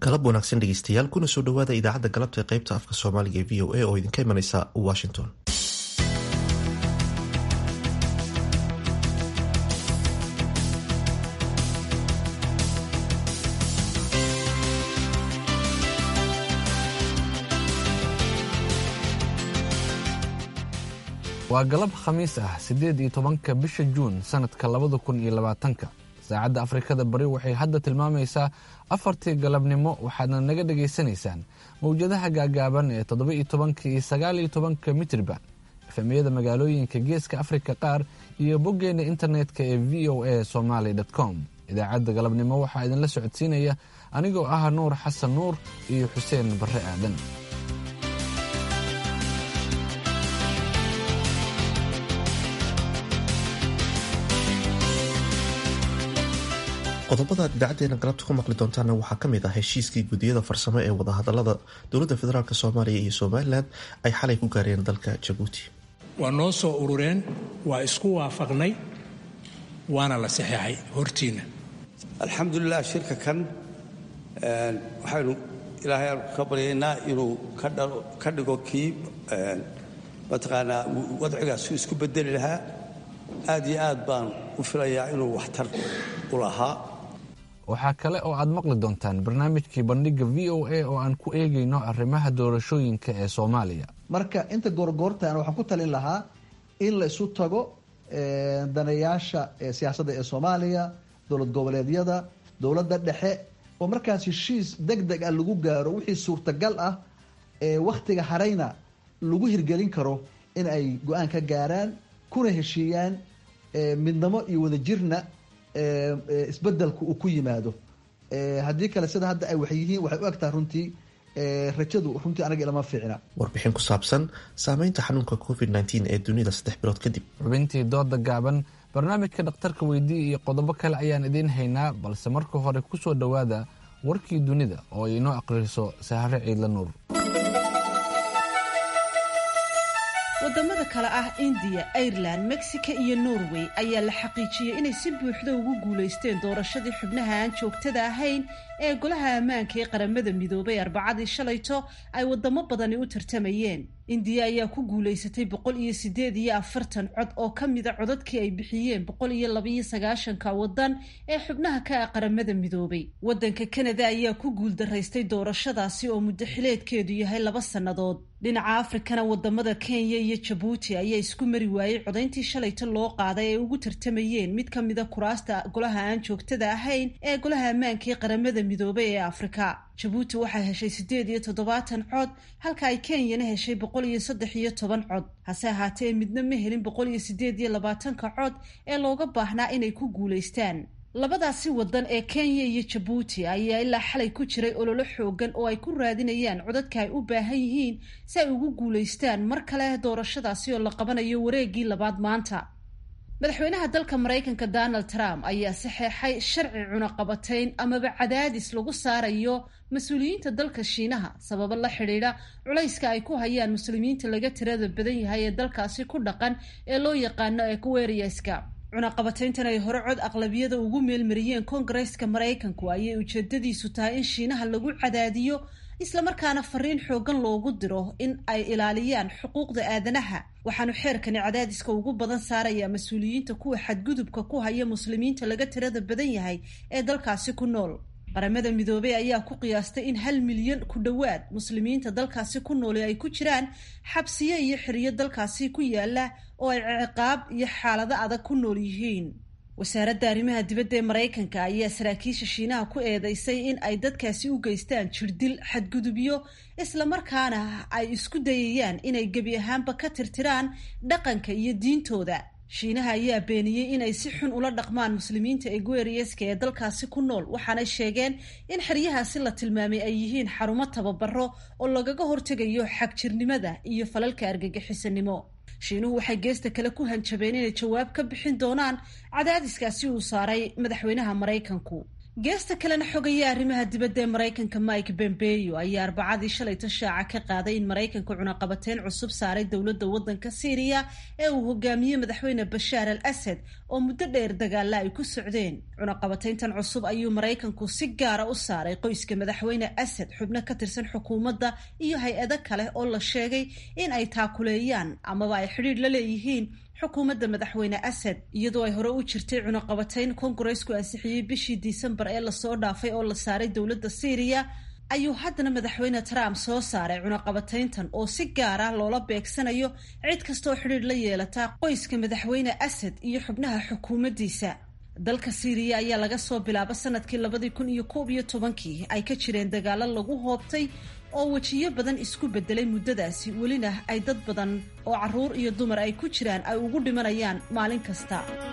galab wanaagsan dhegeystayaal kuna soo dhawaada idaacadda galabta ee qaybta afka soomaaliga ee v o a oo idinka imanaysa washington waa galab khamiis ah siddeed iyo tobanka bisha juun sannadka labada kun iyo labaatanka saacadda afrikada bari waxay hadda tilmaamaysaa afartii galabnimo waxaadna naga dhagaysanaysaan mawjadaha gaagaaban ee toddoba iyo tobanka iyo sagaal iyo tobanka mitriban efemiyada magaalooyinka geeska afrika qaar iyo boggeenna internetka ee v o a somaly com idaacadda galabnimo waxaa idinla socodsiinaya anigoo ah nuur xasan nuur iyo xuseen barre aadan qodobadaad idaacadeena galabta ku maqli doontaana waxaa kamid ah heshiiskii gudiyada farsamo ee wadahadalada dowladda federaalk soomaaliya iyo somalilan ay xalay ku gaareen dalka jabuuti waa noo soo urureen waa isku waafaqnay waana la saxeexay hortiina alxamdulilah shirka kan waxaynu ilaahay aanu ka baryaynaa inuu ka dhigo kii mataqaanaa wadcigaasu isku bedeli lahaa aad iyo aad baan u filayaa inuu waxtar u lahaa waxaa kale oo aad maqli doontaan barnaamijkii bandhiga v o a oo aan ku eegayno arrimaha doorashooyinka ee soomaaliya marka inta goorgoortaan waxaan ku talin lahaa in la isu tago daneeyaasha siyaasadda ee soomaaliya dowlad goboleedyada dowladda dhexe oo markaas heshiis deg deg ah lagu gaaro wixii suurtagal ah ee wakhtiga harayna lagu hirgelin karo in ay go-aan ka gaaraan kuna heshiiyaan midnimo iyo wadajirna isbedelku uu ku yimaado haddii kale sida hadda ay wax yihiin waxay u egtahay runtii rajadu runtii anaga ilama fiicna warbixin ku saabsan saameynta xanuunka covid nteen ee dunida saddex bilood kadib xubintii dooda gaaban barnaamijka dhakhtarka weydii iyo qodobo kale ayaan idiin haynaa balse marka hore ku soo dhowaada warkii dunida oo ay inoo aqriso sahare ciidla nuur wadamada kale ah indiya ireland mexico iyo norway ayaa la xaqiijiyey inay si buuxda ugu guulaysteen doorashadii xubnaha aan joogtada ahayn ee golaha ammaanka ee qaramada midoobay arbacadii shalayto ay wadamo badani u tartamayeen indiya ayaa ku guulaysatay boqol iyo sideed iyo afartan cod oo ka mida codadkii ay bixiyeen boqol iyo labaiyo sagaashanka wadan ee xubnaha ka ah qaramada midoobay wadanka kanada ayaa ku guuldaraystay doorashadaasi oo muddo xileedkeedu yahay laba sannadood dhinaca afrikana wadamada kenya iyo jabuuti ayaa isku mari waayey codayntii shalayto loo qaaday ay ugu tartamayeen mid ka mida kuraasta golaha aan joogtada ahayn ee golaha ammaanka ee qaramada midoobay ee afrika jabuuti waxay heshay siddeed iyo toddobaatan cod halka ay kenyana heshay boqol iyo saddex iyo toban cod hase ahaatee midna ma helin boqol iyo siddeed iyo labaatanka cod ee looga baahnaa inay ku guulaystaan labadaasi wadan ee kenya iyo jabuuti ayaa ilaa xalay ku jiray ololo xoogan oo ay ku raadinayaan codadka ay u baahan yihiin si ay ugu guulaystaan mar kale doorashadaasi oo la qabanayo wareegii labaad maanta madaxweynaha dalka maraykanka donald trump ayaa saxeexay sharci cunaqabatayn amaba cadaadis lagu saarayo mas-uuliyiinta dalka shiinaha sababo la xidhiidha culayska ay ku hayaan muslimiinta laga tirada badan yahay ee dalkaasi ku dhaqan ee loo yaqaano equeriaska cunaqabatayntan ay hore cod aqlabiyada ugu meelmariyeen koongareeska maraykanku ayay ujeedadiisu tahay in shiinaha lagu cadaadiyo islamarkaana fariin xoogan loogu diro in ay ilaaliyaan xuquuqda aadanaha waxaanu xeerkani cadaadiska ugu badan saarayaa mas-uuliyiinta kuwa xadgudubka ku haya muslimiinta laga tirada badan yahay ee dalkaasi ku nool qaramada midoobey ayaa ku qiyaastay in hal milyan ku dhowaad muslimiinta dalkaasi ku nooli ay ku jiraan xabsiyo iyo xiriyo dalkaasi ku yaala oo ay ciqaab iyo xaalado adag ku nool yihiin wasaaradda arrimaha dibadda ee maraykanka ayaa saraakiisha shiinaha ku eedeysay in ay dadkaasi u geystaan jirdil xadgudubyo islamarkaana ay isku dayayaan inay gebi ahaanba ka tirtiraan dhaqanka iyo diintooda shiinaha ayaa beeniyey inay si xun ula dhaqmaan muslimiinta egueriaska ee dalkaasi ku nool waxaanay sheegeen in xeryahaasi la tilmaamay ay yihiin xarumo tababaro oo lagaga hortegayo xagjirnimada iyo falalka argagixisanimo shiinuhu waxay geesta kale ku hanjabeen inay jawaab ka bixin doonaan cadaadiskaasi uu saaray madaxweynaha maraykanku geesta kalena xogaya arrimaha dibadda ee maraykanka mike pompeo ayaa arbacadii shalayto shaaca ka qaaday in maraykanka cunaqabateyn cusub saaray dowladda waddanka syriya ee uu hogaamiyey madaxweyne bashaar al asad oo muddo dheer dagaalla ay ku socdeen cunaqabateyntan cusub ayuu maraykanku si gaara u saaray qoyska madaxweyne asad xubno ka tirsan xukuumadda iyo hay-ado kale oo la sheegay in ay taakuleeyaan amaba ay xidhiidh la leeyihiin xukuumadda madaxweyne asad iyadoo ay hore u jirtay cunaqabateyn kongareesku ansixiyey bishii disembar ee lasoo dhaafay oo la saaray dowladda syriya ayuu haddana madaxweyne trump soo saaray cunaqabateyntan oo si gaar ah loola beegsanayo cid kastaoo xidhiidh la yeelata qoyska madaxweyne asad iyo xubnaha xukuumaddiisa dalka syriya ayaa laga soo bilaabo sanadkii labadii kun iyo koob iyo tobankii ay ka jireen dagaalo lagu hoobtay oo wejiyo badan isku bedelay muddadaasi welina ay dad badan oo carruur iyo dumar ay ku jiraan ay ugu dhimanayaan maalin kasta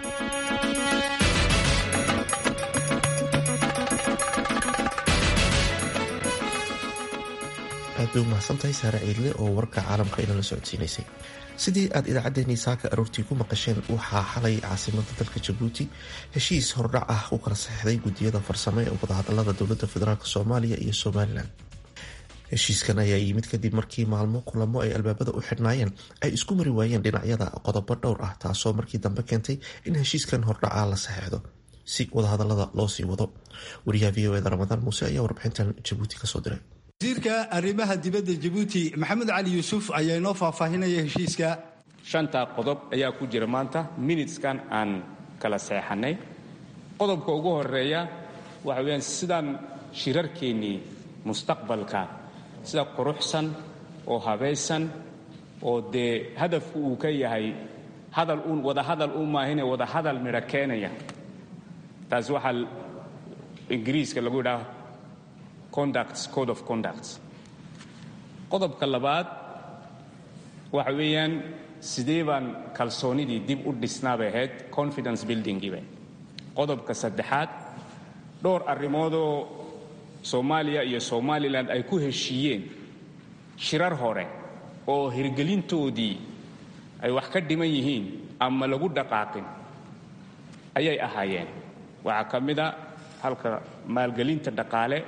aad bay u mahadsantahay saare ciidle oo warka caalamka inala socodsiinaysay sidii aad idaacaddeenii saaka aroortii ku maqasheen waxaa xalay caasimada dalka jabuuti heshiis hordhac ah u kala saxeixday guddiyada farsamo ee wadahadalada dowladda federaalk soomaaliya iyo somalilan heshiiskan ayaa yimid kadib markii maalmo kulamo ay albaabada u xidhnaayeen ay isku mari waayeen dhinacyada qodobo dhowr ah taasoo markii dambe keentay in heshiiskan hordhaca la saxeixdo si wadahadalada loo sii wado wariyaha v o eda ramadaan muuse ayaa warbixintan jabuuti kasoo diray wasiirka arrimaha dibadda jabuuti maxamed cali yuusuf ayaa inoo faahfaahinaya heshiiska shanta qodob ayaa ku jira maanta minuteskan aan kala seexannay qodobka ugu horeeya waxa weyaan sidaan shirarkeennii mustaqbalka sida quruxsan oo habaysan oo dee hadafku uu ka yahay hadal uun wadahadal u maahine wadahadal midho keenaya taasi waxaa ingiriiska lagu yidhaha conducts code of conducts qodobka labaad waxa weeyaan sidee baan kalsoonidii dib u dhisnaabay ahayd confidence buildingiiba qodobka saddexaad dhowr arrimoodoo soomaaliya iyo somalilan ay ku heshiiyeen shirar hore oo hirgelintoodii ay wax ka dhiman yihiin ama lagu dhaqaaqin ayay ahaayeen waxaa ka mid a halka maalgelinta dhaqaale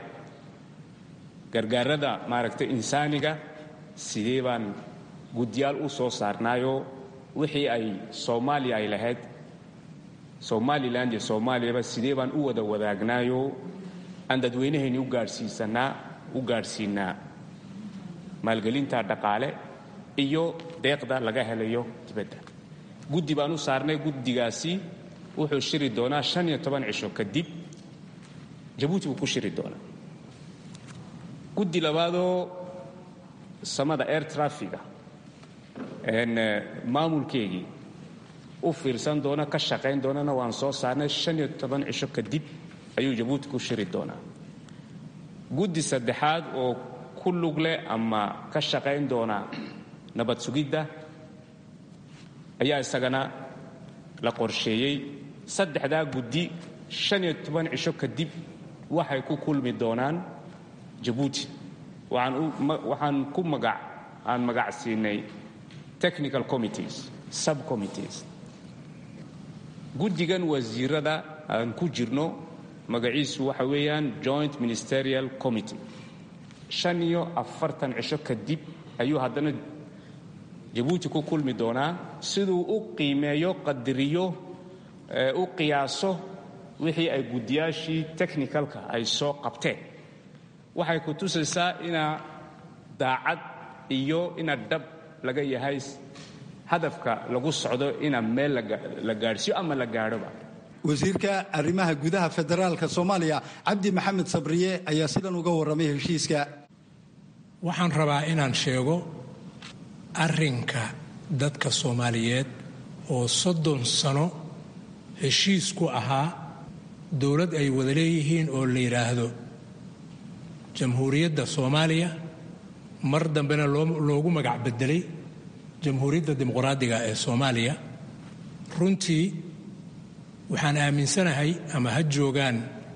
gargaarada maaragtay insaaniga sidee baan guddiyaal u soo saarnaayoo wixii ay soomaaliya ay lahayd somalilan iyo soomaaliyaba sidee baan u wada wadaagnaayoo aan dadweynahayni u gaadhsiisanaa u gaadhsiinaa maalgelinta dhaqaale iyo deeqda laga helayo dibadda guddi baan u saarnay guddigaasi wuxuu shiri doonaa shan iyo toban cisho kadib jabuuti buu ku shiri doonaa guddi labaadoo samada air trafiga maamulkeegii u fiirsan doona ka shaqayn doonana waan soo saarnay shan iyo toban cisho kadib ayuu jabuuti ku shiri doonaa guddi saddexaad oo ku lug leh ama ka shaqayn doona nabad sugidda ayaa isagana la qorsheeyey saddexdaa guddi shan iyo toban cisho kadib waxay ku kulmi doonaan jabuuti waxaan ku magac aan magac siinay technical committees subcommittees guddigan wasiirada aan ku jirno magaciisu waxa weeyaan joint ministerial committee shan iyo afartan cisho kadib ayuu haddana jabuuti ku kulmi doonaa siduu u qiimeeyo qadiriyo u qiyaaso wixii ay guddiyaashii technicalka ay soo qabteen waxay ku tusaysaa inaa daacad iyo ina dhab laga yahay hadafka lagu socdo ina meel la gaadhsiyo ama la gaadhoba wasiirka arrimaha gudaha federaalka soomaaliya cabdi maxamed sabriye ayaa sidan uga warramay heshiiska waxaan rabaa inaan sheego arrinka dadka soomaaliyeed oo soddon sano heshiis ku ahaa dowlad ay wada leeyihiin oo la yidhaahdo jamhuuriyadda soomaaliya mar dambena loogu magac bedelay jamhuuriyadda dimuqraadiga ee soomaaliya runtii waxaan aaminsanahay ama ha joogaan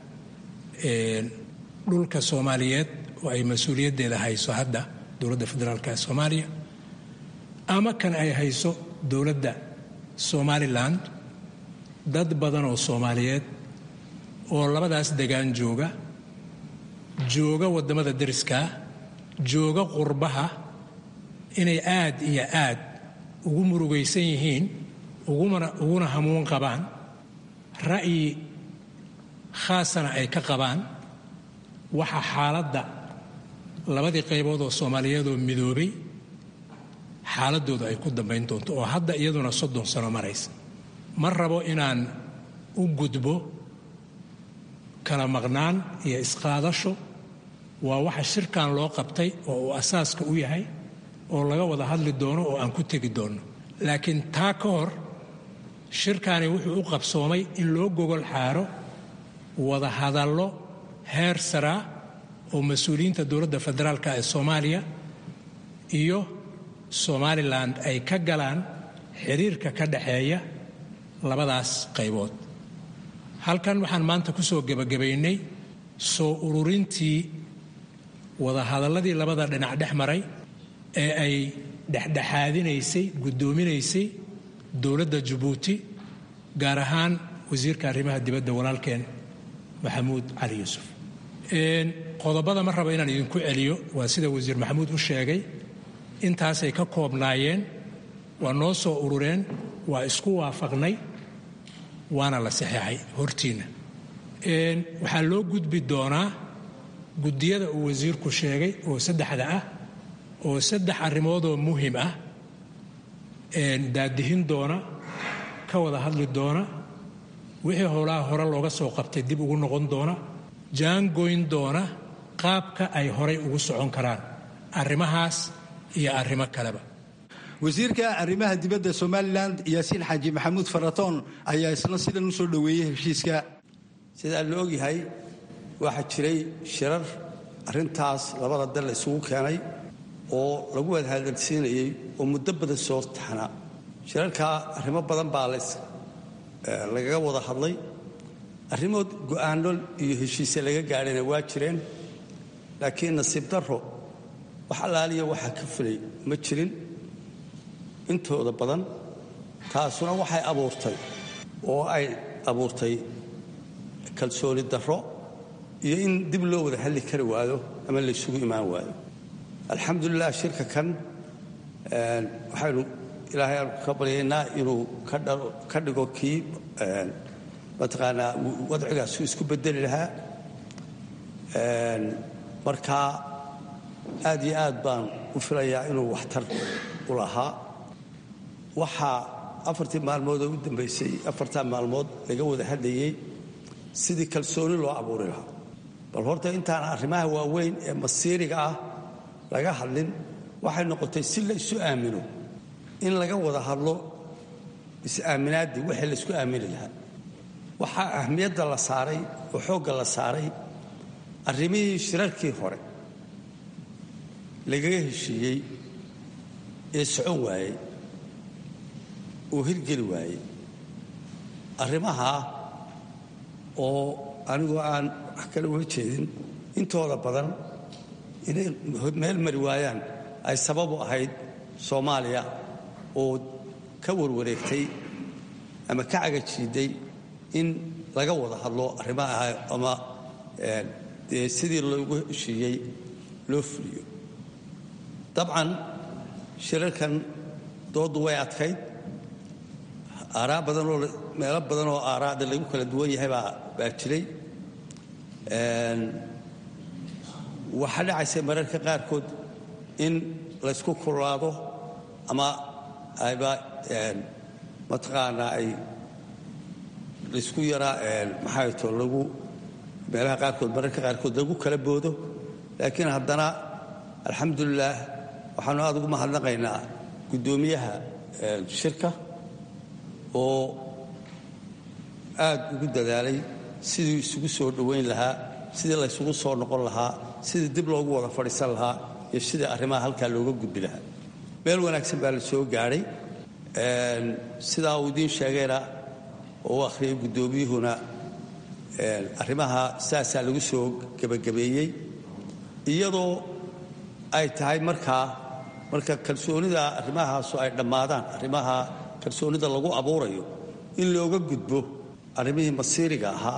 dhulka soomaaliyeed oo ay mas-uuliyaddeeda hayso hadda dowladda federaalk ee soomaaliya ama kan ay hayso dowladda somalilan dad badan oo soomaaliyeed oo labadaas degaan jooga jooga waddamada deriskaa jooga qurbaha inay aad iyo aad ugu murugaysan yihiin uguna hamuun qabaan ra'yi khaasana ay ka qabaan waxa xaaladda labadii qaybood oo soomaaliyeedoo midoobay xaaladooda ay ku dambayn doonto oo hadda iyaduna soddon sano maraysa ma rabo inaan u gudbo kala maqnaan iyo isqaadasho waa waxa shirkan loo qabtay oo uu asaaska u yahay oo laga wada hadli doono oo aan ku tegi doonno laakiin taa ka hor shirkani wuxuu u qabsoomay in loo gogol xaaro wada hadallo heer saraa oo mas-uuliyiinta dowladda federaalka ee soomaaliya iyo somalilan ay ka galaan xiriirka ka dhexeeya labadaas qaybood halkan waxaan maanta ku soo gebagabaynay soo ururintii wadahadalladii labada dhinac dhex maray ee ay dhexdhexaadinaysay guddoominaysay dowladda jabuuti gaar ahaan wasiirka arrimaha dibadda walaalkeen maxamuud cali yuusuf qodobada ma raba inaan idinku celiyo waa sida wasiir maxamuud u sheegay intaasay ka koobnaayeen waa noo soo urureen waa isku waafaqnay waana la saxeexay hortiinna waxaa loo gudbi doonaa guddiyada uu wasiirku sheegay oo saddexda ah oo saddex arrimoodoo muhim ah daadihin doona ka wada hadli doona wixii howlaha hore looga soo qabtay dib ugu noqon doona jaangoyn doona qaabka ay horay ugu socon karaan arrimahaas iyo arrimo kaleba wasiirka arrimaha dibadda somalilan yaasiin xaaji maxamuud faratoon ayaa isna sidan u soo dhoweeyey heshiiska sidaa la ogyahay waxaa jiray shirar arrintaas labada dal la isugu keenay oo lagu wada hadalsiinayey oo muddo badan soo taxnaa shirarkaa arrimo badan baa lagaga wada hadlay arrimood go'aano iyo heshiise laga gaadhayna waa jireen laakiin nasiib darro wax allaaliya waxaa ka fulay ma jirin intooda badan taasuna waxay abuurtay oo ay abuurtay kalsooni darro iyo in dib loo wada hadli kari waayo ama laysugu imaan waayo alxamdulilah shirka kan waxaynu ilaahay aanu ka baryaynaa inuu ka dhigo kii mataqaanaa wadcigaas uu isku bedeli lahaa markaa aad iyo aad baan u filayaa inuu waxtar u lahaa waxaa afartii maalmood oo u dambaysay afartaa maalmood laga wada hadlayey sidii kalsooni loo abuuri lahaa bal horta intaan arrimaha waaweyn ee masiiriga ah laga hadlin waxay noqotay si la isu aamino in laga wada hadlo is-aaminaaddii wixii la isku aamini lahaa waxaa ahmiyadda la saaray oo xoogga la saaray arrimihii shirarkii hore lagaga heshiiyey ee socon waayey oo hirgeli waayey arrimahaa oo anigoo aan wax kale uga jeedin intooda badan inay meel mari waayaan ay sababu ahayd soomaaliya oo ka warwareegtay ama ka cagajiiday in laga wada hadlo arrimaha ama dee sidii loogu heshiiyey loo fuliyo dabcan shirarkan dooddu way adkayd aaraa badanoo meelo badan oo aaraada lagu kala duwan yahay baa baa jiray waxaa dhacaysay mararka qaarkood in laysku kululaado ama ayba mataqaanaa ay laysku yaraa maxay to lagu meelaha qaarkood mararka qaarkood lagu kala boodo laakiin haddana alxamdulilaah waxaanu aad ugu mahadnaqaynaa guddoomiyaha shirka oo aad ugu dadaalay sidii isugu soo dhowayn lahaa sidii laysugu soo noqon lahaa sidii dib loogu wada fadhiisan lahaa iyo sidii arrimaha halkaa looga gudbi lahaa meel wanaagsan baa la soo gaadhay sidaa uu idiin sheegayna oo u akhriyay guddoomiyuhuna arrimaha saasaa lagu soo gebagabeeyey iyadoo ay tahay markaa marka kalsoonida arrimahaasu ay dhammaadaan arrimaha kalsoonida lagu abuurayo in looga gudbo arrimihii masiiriga ahaa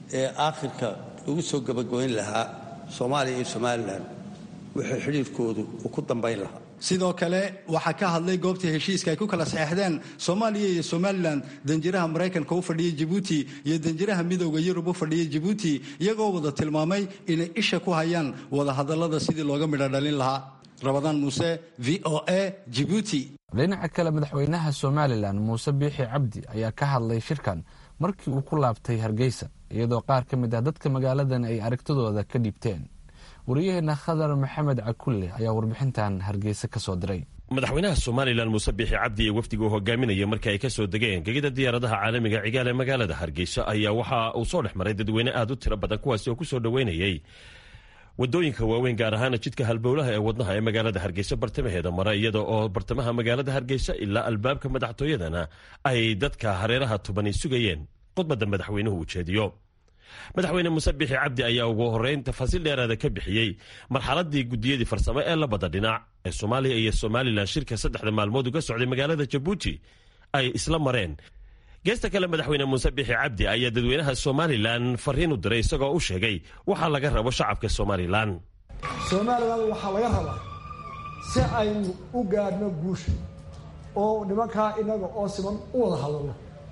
ee aakhirka lagu soo gabagabayn lahaa soomaaliya iyo somalilan wixii xidhiirkoodu uu ku dambayn lahaa sidoo kale waxaa ka hadlay goobtii heshiiska ay ku kala saxeexdeen soomaaliya iyo somalilan danjiraha maraykanka u fadhiyay jabuuti iyo danjiraha midooda yurub u fadhiyay jabuuti iyagoo wada tilmaamay inay isha ku hayaan wadahadallada sidii looga midho dhalin lahaa rabadaan muuse v o a jibuuti dhinaca kale madaxweynaha somalilan muuse biixi cabdi ayaa ka hadlay shirkan markii uu ku laabtay hargeysa iyadoo qaar ka mid ah dadka magaaladan ay aragtidooda ka dhiibteen wariyaheena khadar maxamed cakulle ayaa warbixintan hargeysa ka soo diray madaxweynaha somalilan muuse biixi cabdi ee wafdiga uu hogaaminaya markii ay ka soo degeen gegida diyaaradaha caalamiga cigaal ee magaalada hargeysa ayaa waxa uu soo dhex maray dadweyne aad u tiro badan kuwaasi oo ku soo dhoweynayay wadooyinka waaweyn gaar ahaana jidka halbowlaha ee wadnaha ee magaalada hargeysa bartamaheeda mara iyada oo bartamaha magaalada hargeysa ilaa albaabka madaxtooyadana ay dadka hareeraha tubani sugayeen khudbadda madaxweynuhu ujeediyo madaxweyne muuse bixi cabdi ayaa ugu horeyn tafaasiil dheeraada ka bixiyey marxaladii gudiyadii farsamo ee labada dhinac ee soomaaliya iyo somalilan shirka saddexda maalmood uga socday magaalada jabuuti ay isla mareen geesta kale madaxweyne muuse bixi cabdi ayaa dadweynaha somalilan fariin u diray isagoo u sheegay waxaa laga rabo shacabka somalilan somalilan waxaa laga rabaa si aynu u gaadhno guusha oo nimankaa inaga oo siman u wada hadalno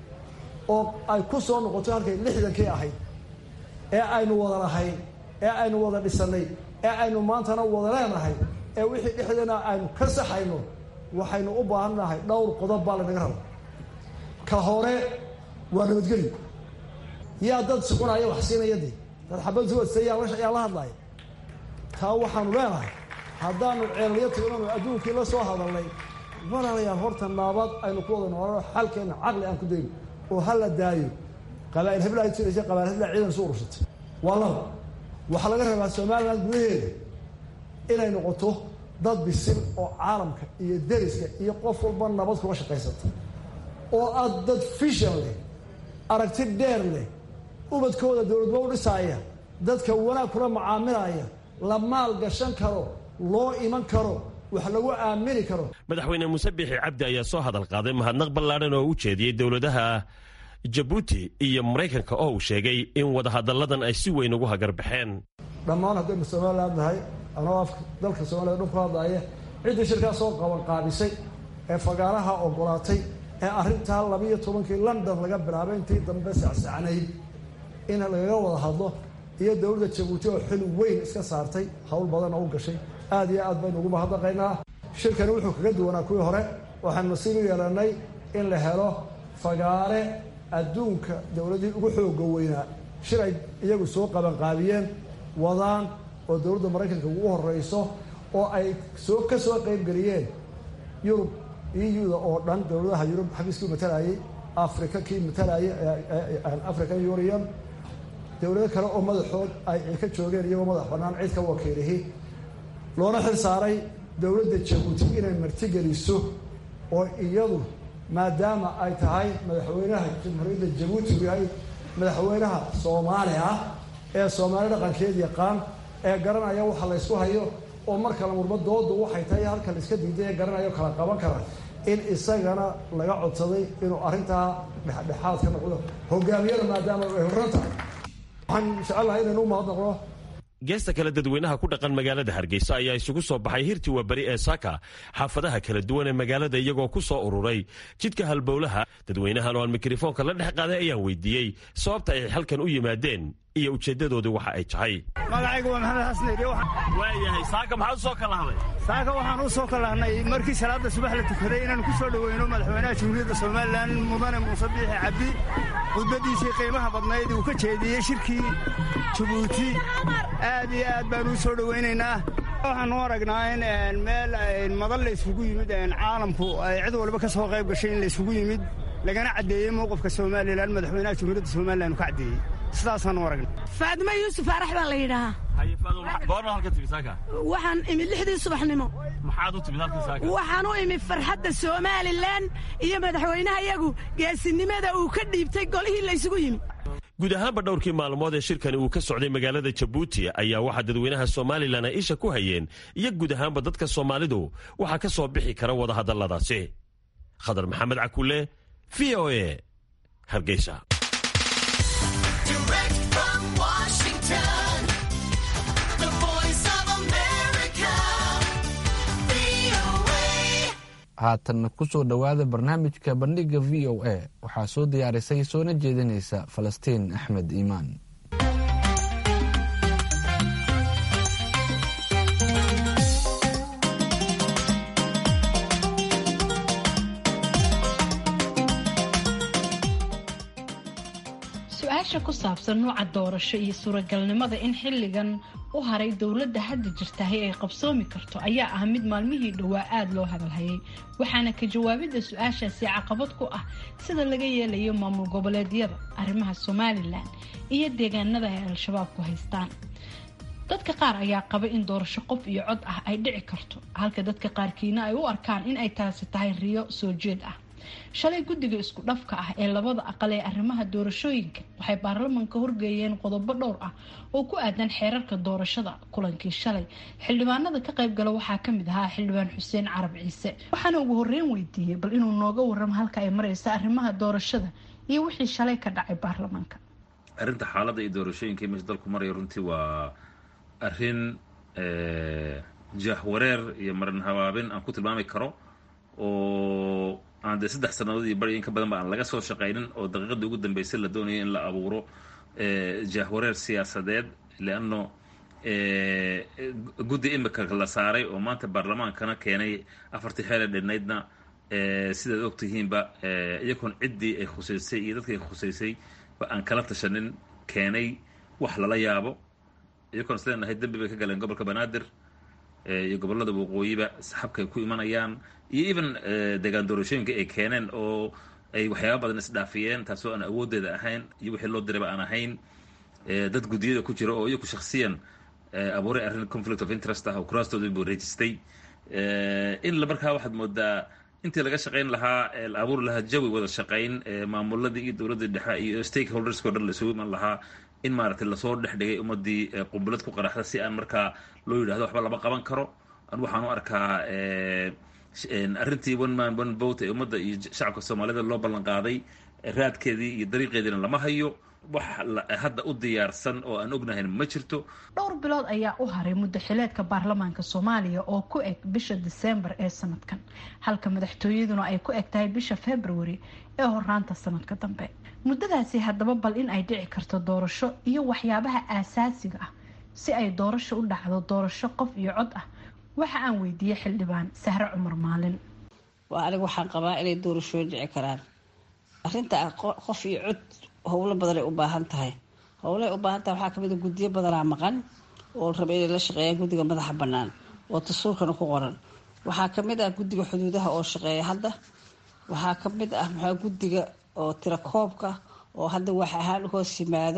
oo ay ku soo noqoto halkay lixdankii ahayd ee aynu wada lahayn ee aynu wada dhisannay ee aynu maantana wada leenahay ee wixii dhexdeena aynu ka saxayno waxaynu u baahan nahay dhowr qodob baa lanaga raba ka hore waa nabadgelyo yaa dad suqunaya wax siinaya dee dad xabad suwadsa yaa la hadlaya taa waxaanu leenahay haddaanu ceelyo tignanu adduunkii la soo hadalnay walaalayaal horta naabad aynu ku wada noolano xalkeenna caqli aan ku dayno oo ha la daayo qabaa'il heblaha jiraysa qabail heblaha ciidan isu urursatay waa laba waxaa laga rabaa somalilan gudaheeda inay noqoto dad bisil oo caalamka iyo deriska iyo qof walba nabad kula shaqaysata oo aad dad fishan leh aragti dheer leh ubadkooda dowladba u dhisaaya dadka wanaag kula macaamilaya la maal gashan karo loo iman karo wax lagu aamini karo madaxweyne muuse biixi cabdi ayaa soo hadal qaaday mahadnaq ballaadhan oo u jeediyey dowladaha jabuuti iyo maraykanka oo uu sheegay in wadahadalladan ay si weyn ugu hagarbaxeen dhammaan haddaynu somalilan nahay anoo afka dalka soomaliya dhun ku hadlaaya ciddii shirkaa soo qabanqaabisay ee fagaaraha ogolaatay ee arrintaa labiiyo tobankii london laga bilaabay intii dambe sacsacnayd in lagaga wada hadlo iyo dowladda jabuuti oo xil weyn iska saartay howl badan oo u gashay aad iyo aad baynu ugu mahadnaqaynaa shirkani wuxuu kaga duwanaa kuwii hore waxaan nasiib u yeelanay in la helo fagaare adduunka dowladii ugu xooga weynaa shir ay iyagu soo qabanqaabiyeen wadaan oo dowladda maraykanka ugu horeyso oo ay soo ka soo qaybgeliyeen yurub eu-da oo dhan dowladaha yurub xafiiskii matalayay africa kii matalayay african union dowlado kale oo madaxood ay ka joogeen iyagoo madax bannaan cid ka wakiilihi loona xil saaray dowladda jabuuti inay martigeliso oo iyadu maadaama ay tahay madaxweynaha jamhuuriyadda jabuuti uu yahay madaxweynaha soomaali ah ee soomaali dhaqankeed yaqaan ee garanaya waxa la ysku hayo oo mar kale murma doodu waxay tahay halka la iska diiday ee garanayo kala qaban kara in isagana laga codsaday inuu arrintaa dhexdhexaad ka noqdo hogaamiyada maadaama ay horran tahay waxaan jecelahay inaynu u mahadnaqno geesta kale dadweynaha ku dhaqan magaalada hargeysa ayaa isugu soo baxay hirtii waaberi ee saaka xaafadaha kala duwan ee magaalada iyagoo ku soo ururay jidka halbowlaha dadweynahan oo aan mikrofoonka la dhex qaaday ayaan weydiiyey sababta ay halkan u yimaadeen iyo ujeeddadoodii waxa ay tahay magacaygu waa maxamed xasneydi waayahay saaka maxaad usoo kala hadlay saaka waxaan u soo kalahnay markii salaada subax la tukaday inaan ku soo dhoweyno madaxweynaha jamhuuriyadda somalilan mudane muuse biixi cabdi khudbaddiisii qiimaha badnayd uu ka jeediyey shirkii jabuuti aad iyo aad baan u soo dhowaynaynaa waxaan u aragnaa in meel madal la yskugu yimid caalamku ay cid walba ka soo qayb gashay in la yskugu yimid lagana caddeeyey mowqifka somalilan madaxweynaha jamhuuriyadda somalilan uu ka caddeeyey sidaasaan u aragna faadimo yuusuf arax baa la yidhaahaa waxaan imid lixdii subaxnimo waxaan u imid farxadda somalilan iyo madaxweynaha iyagu geesinimada uu ka dhiibtay golihii laysugu yimid guud ahaanba dhowrkii maalmood ee shirkani uu ka socday magaalada jabuuti ayaa waxaa dadweynaha somalilan ay isha ku hayeen iyo guud ahaanba dadka soomaalidu waxaa ka soo bixi kara wadahadalladaasi khadar maxamed cakule v o e hargeysa Direct from Washington, the voice of America, VOA. haatanna ku soo dhowaada barnaamijka bandhiga v o a waxaa soo diyaarisay soona jeedinaysa falastiin axmed iimaan su-aasha ku saabsan nuuca doorasho iyo suuragalnimada in xilligan u haray dowladda hadda jirtahay ay qabsoomi karto ayaa ah mid maalmihii dhowaa aada loo hadalhayay waxaana ka jawaabidda su-aashaasi caqabad ku ah sida laga yeelayo maamul goboleedyada arrimaha somalilan iyo deegaanada ay al-shabaab ku haystaan dadka qaar ayaa qaba in doorasho qof iyo cod ah ay dhici karto halka dadka qaarkiina ay u arkaan in ay taasi tahay riyo soo jeed ah shalay guddiga isku dhafka ah ee labada aqal ee arrimaha doorashooyinka waxay baarlamanka horgeeyeen qodobo dhowr ah oo ku aadan xeerarka doorashada kulankii shalay xildhibaanada ka qaybgala waxaa kamid ahaa xildhibaan xuseen carab ciise waxaana ugu horeyn weydiiyey bal inuu nooga waramo halka ay mareysa arrimaha doorashada iyo wixii shalay ka dhacay baarlamaanka arrinta xaaladda iyo doorashooyinka meesha dalku maraya runtii waa arrin jahwareer iyo maran habaabin aan ku tilmaami karo oo aan dee saddex sannadood iyo bari in ka badan ba aan laga soo shaqaynin oo daqiiqadii ugu dambeysay la doonaya in la abuuro jahwareer siyaasadeed leanno guddi imika la saaray oo maanta baarlamaankana keenay afartii xeele dhinnaydna sidaad og tihiinba iyagoon ciddii ay khusaysay iyo dadkii ay khusaysay ba aan kala tashanin keenay wax lala yaabo iyagoon isleen nahay dembi bay ka galeen gobolka banaadir iyo gobollada waqooyiba saxabka ay ku imanayaan iyo even deegaan doorashooyinka ay keeneen oo ay waxyaaba badan isdhaafiyeen taasoo aan awooddeeda ahayn iyo wixii loo dirayba aan ahayn dad guddiyada ku jira oo iyagu shaksiyan abuuray arrin conflict of interest ah oo kuraastooda buu reejistay in la markaa waxaad moodaa intii laga shaqayn lahaa la abuuri lahaa jawi wada shaqayn maamuladii iyo dowladdii dhexe iyo stakeholdersko dhan la isugu iman lahaa in maaragtay lasoo dhex dhigay ummadii qumbalad ku qaraxda si aan markaa loo yidhahdo waxba lama qaban karo an waxaan u arkaa arrintii one man one vote ee ummadda iyo shacabka soomaalida loo ballan qaaday raadkeedii iyo dariiqeediina lama hayo wax hadda u diyaarsan oo aan ognahayn ma jirto dhowr bilood ayaa u haray muddo xileedka baarlamaanka soomaaliya oo ku eg bisha diseembar ee sanadkan halka madaxtooyaduna ay ku eg tahay bisha february ee horaanta sanadka dambe muddadaasi haddaba bal in ay dhici karto doorasho iyo waxyaabaha aasaasiga ah si ay doorasho u dhacdo doorasho qof iyo cod ah waxa aan weydiiyey xildhibaan sahre cumar maalin waa aniga waxaan qabaa inay doorashooyin dhici karaan arinta qof iyo cod howlo badanay u baahan tahay howlay u baahan tahay waxaa kamid a guddiyo badanaa maqan oo la raba inay la shaqeeyaan guddiga madaxa bannaan oo dastuurkana ku qoran waxaa kamid ah guddiga xuduudaha oo shaqeeya hadda waxaa kamid ah maxaa guddiga oo tira koobka oo hadda wax ahaan hoos yimaado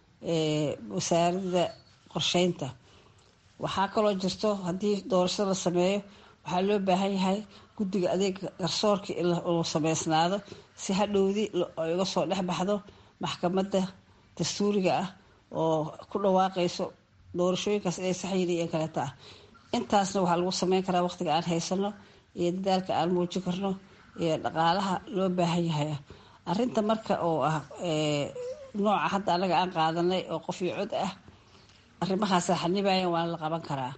wasaaradda qorsheynta waxaa kaloo jirto haddii doorashada la sameeyo waxaa loo baahan yahay guddiga adeega garsoorka inuu sameysnaado si hadhowdi ay uga soo dhex baxdo maxkamadda dastuuriga ah oo ku dhawaaqayso doorashooyinkaas inay saxyiin iyo kaleeta ah intaasna waxaa lagu sameyn karaa waqtiga aan haysano iyo dadaalka aan muujin karno iyo dhaqaalaha loo baahan yahay arinta marka oo ah nooca hadda anaga aan qaadanay oo qof iyo cod ah arrimahaasa xanibayan waana la qaban karaa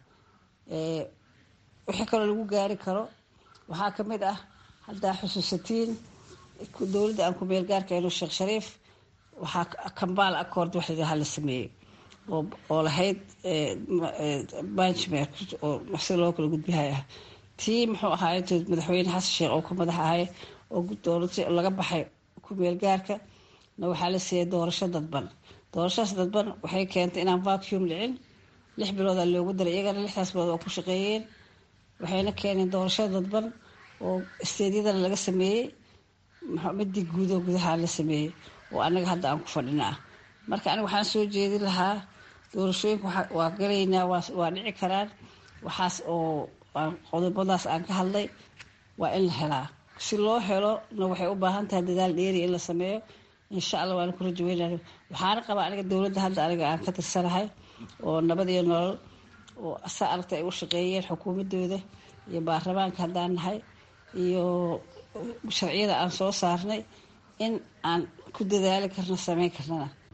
wixii kaloo lagu gaari karo waxaa kamid ah haddaa xusuusatiin dowladda aan ku-meel gaarka inuu sheekh shariif waxaa kambaal accord wax layidhaha la sameeyey oo lahayd banchmer oo si loo kala gudbihay ah tii muxuu ahaay madaxweyne xasan sheekh oo ka madax ahay oo dowlad laga baxay ku-meel gaarka na waxaa la siiyay doorasho dadban doorashadaas dadban waxay keentay inaan vacuum dhicin lix biloodaa loogu daray iyagana lixdaas bilood oo ku shaqeeyeen waxayna keeneen doorasho dadban oo isteedyadana laga sameeyey midii guudoo gudaha la sameeyey oo anaga hadda aan ku fadhina ah marka aniga waxaan soo jeedin lahaa doorashooyinka waa galaynaa waa dhici karaan waxaas oo qodobadaas aan ka hadlay waa in la helaa si loo helo na waxay u baahan tahay dadaal dheeri in la sameeyo insha allah waana ku rajaweynaya waxaana qabaa aniga dowladda hadda aniga aan ka tirsanahay oo nabad iyo nolol oo sa aragta ay u shaqeeyeen xukuumadooda iyo baarlamaanka haddaan nahay iyo sharciyada aan soo saarnay in aan ku dadaali karno sameyn karnana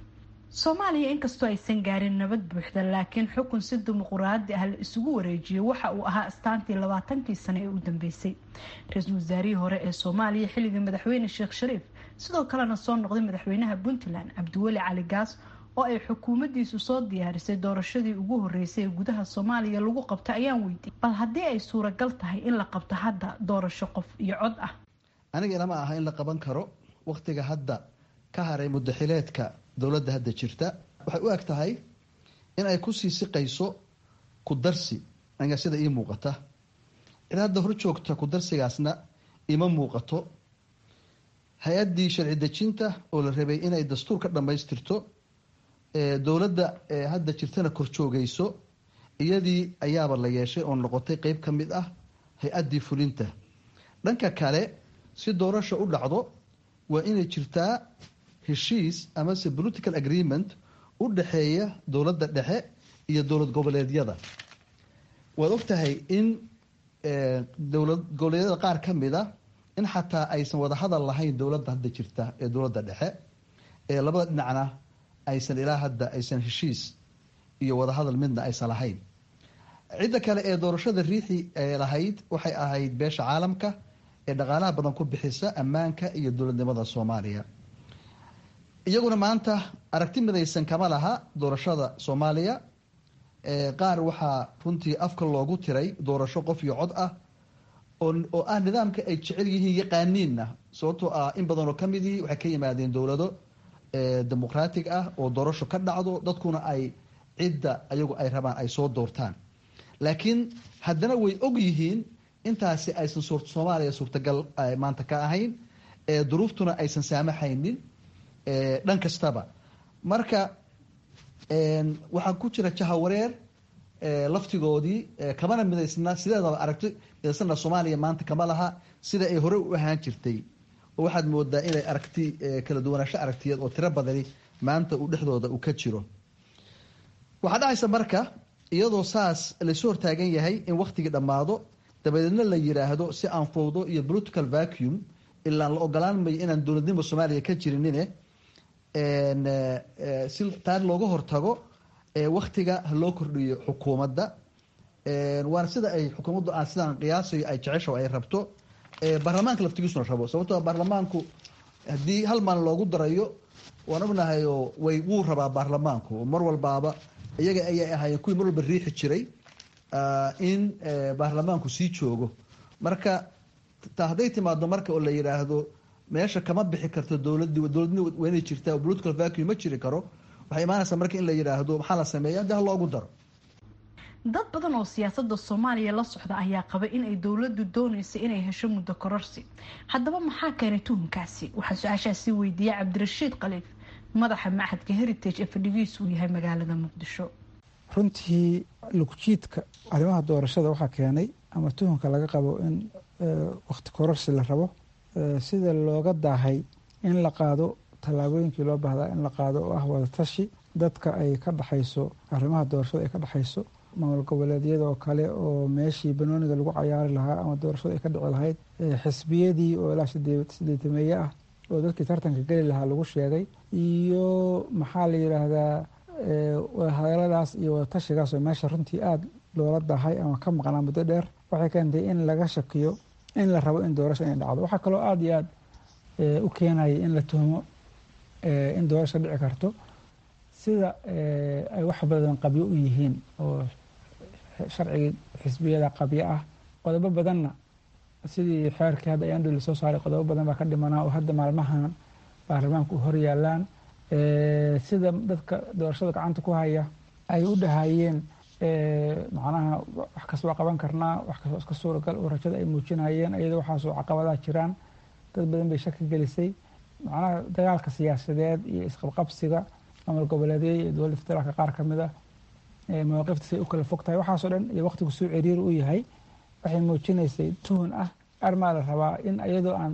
soomaaliya inkastoo aysan gaarin nabad buuxda laakiin xukun si dimuquraadi ah la isugu wareejiyay waxa uu ahaa astaantii labaatankii sano ee u dambeysay ra-iisul wasaarihii hore ee soomaaliya xilligii madaxweyne sheekh shariif sidoo kalena soo noqday madaxweynaha puntland cabdiweli cali gaas oo ay xukuumaddiisu soo diyaarisay doorashadii ugu horeysay ee gudaha soomaaliya lagu qabta ayaan weydiiyey bal haddii ay suuragal tahay in la qabto hadda doorasho qof iyo cod ah aniga ilama aha in la qaban karo wakhtiga hadda ka haray mudaxileedka dowladda hadda jirta waxay u eg tahay in ay kusii siqayso ku darsi aniga sida ii muuqata cid hadda hor joogta ku darsigaasna ima muuqato hay-addii sharci dejinta oo la rabay inay dastuur ka dhammaystirto dowladda hadda jirtana kor joogayso iyadii ayaaba la yeeshay oo noqotay qeyb ka mid ah hay-addii fulinta dhanka kale si doorasha u dhacdo waa inay jirtaa heshiis amase political agreement u dhexeeya dowladda dhexe iyo dowlad goboleedyada waad ogtahay in dowlad goboleedyada qaar ka mid a in xataa aysan wada hadal lahayn dowladda hadda jirta ee dowladda dhexe ee labada dhinacna aysan ilaa hadda aysan heshiis iyo wadahadal midna aysan lahayn cidda kale ee doorashada riixi lahayd waxay ahayd beesha caalamka ee dhaqaalaha badan ku bixisa ammaanka iyo dowladnimada soomaaliya iyaguna maanta aragti midaysan kama laha doorashada soomaaliya qaar waxaa runtii afka loogu tiray doorasho qof iyo cod ah oo ah nidaamka ay jecel yihiin yaqaaniinna sababtoo ah in badanoo ka mid yihi waxay ka yimaadeen dowlado dimuqraatig ah oo doorasho ka dhacdo dadkuna ay cidda ayagu ay rabaan ay soo doortaan laakiin haddana way og yihiin intaasi aysan soomaaliya suurtagal maanta ka ahayn duruuftuna aysan saamaxaynin dhan kastaba marka waxaa ku jira jahawareer laftigoodii kamana midaysna sideedaba aragti midaysana soomaaliya maanta kama laha sida ay hore u ahaan jirtay oo waxaad moodaa inay aragti kala duwanaansho aragtiyeed oo tiro badani maanta uu dhexdooda uu ka jiro waxaa dhacaysa marka iyadoo saas laysu hortaagan yahay in waktigii dhammaado dabadeedna la yiraahdo si aan fowdo iyo political vacuum ilaan la ogolaan mayo inaan dowladnimo soomaaliya ka jirinine si taa looga hortago waktiga loo kordhiyo xukuumadda waana sida ay xukuumaddu aan sidaan qiyaasayo ay jecesho ay rabto baarlamaanka laftigiisuna rabo sababtoo baarlamaanku haddii hal maalin loogu darayo waan ognahay oo way wuu rabaa baarlamaanku mar walbaaba iyaga ayay ahaayeen kuwii mar walba riixi jiray in baarlamaanku sii joogo marka hadday timaado marka oo la yidhaahdo meesha kama bixi karto dowladii dowladni waa inay jirtaa oo political vacuum ma jiri karo waxay imaanaysaa marka in la yidhaahdo maxaa la sameeya dee ha loogu daro dad badan oo siyaasada soomaaliya la socda ayaa qaba in ay dowladu dooneysa inay hesho muddo kororsi haddaba maxaa keenay tuhunkaasi waxaa su-aashaasi weydiiyey cabdirashiid khaliif madaxa machadka heritage ee fadhigiisu uu yahay magaalada muqdisho runtii lugjiidka arrimaha doorashada waxaa keenay ama tuhunka laga qabo in wakti kororsi la rabo sida looga daahay in la qaado tallaabooyinkii loo baahdaa in la qaado oo ah wadatashi dadka ay ka dhexayso arrimaha doorashada ay ka dhexayso maamul goboleedyada oo kale oo meeshii banooniga lagu cayaari lahaa ama doorashada ay ka dhici lahayd xisbiyadii oo ilaa sideetameeye ah oo dadkii tartanka geli lahaa lagu sheegay iyo maxaa la yidhaahdaa hadaladaas iyo wadatashigaas oo meesha runtii aada loola dahay ama ka maqnaa muddo dheer waxay keentay in laga shakiyo in la rabo in doorasho inay dhacdo waxaa kaloo aada iyo aada u keenaya in la tuhmo in doorasho dhici karto sida ay wax badan qabyo u yihiin oo sharcigii xisbiyada qabyo ah qodobo badanna sidii xeerkii hadda ayaan dhuli soo saaray qodobo badan baa ka dhimanaa oo hadda maalmahan baarlamaanka u horyaalaan sida dadka doorashada gacanta ku haya ay u dhahayeen macnaha wax kas waa qaban karnaa wax kas waa iska suuragal oo rajada ay muujinayeen iyadoo waxaasoo caqabadaha jiraan dad badan bay shaki gelisay macnaha dagaalka siyaasadeed iyo isqabqabsiga maamul goboleedyada iyo dowladda federaalka qaar ka mid ah mawaaqifta say u kala fog tahay waxaasoo dhan iyo waqtigu suu ciriir u yahay waxay muujinaysay tuhun ah armaa la rabaa in iyadoo aan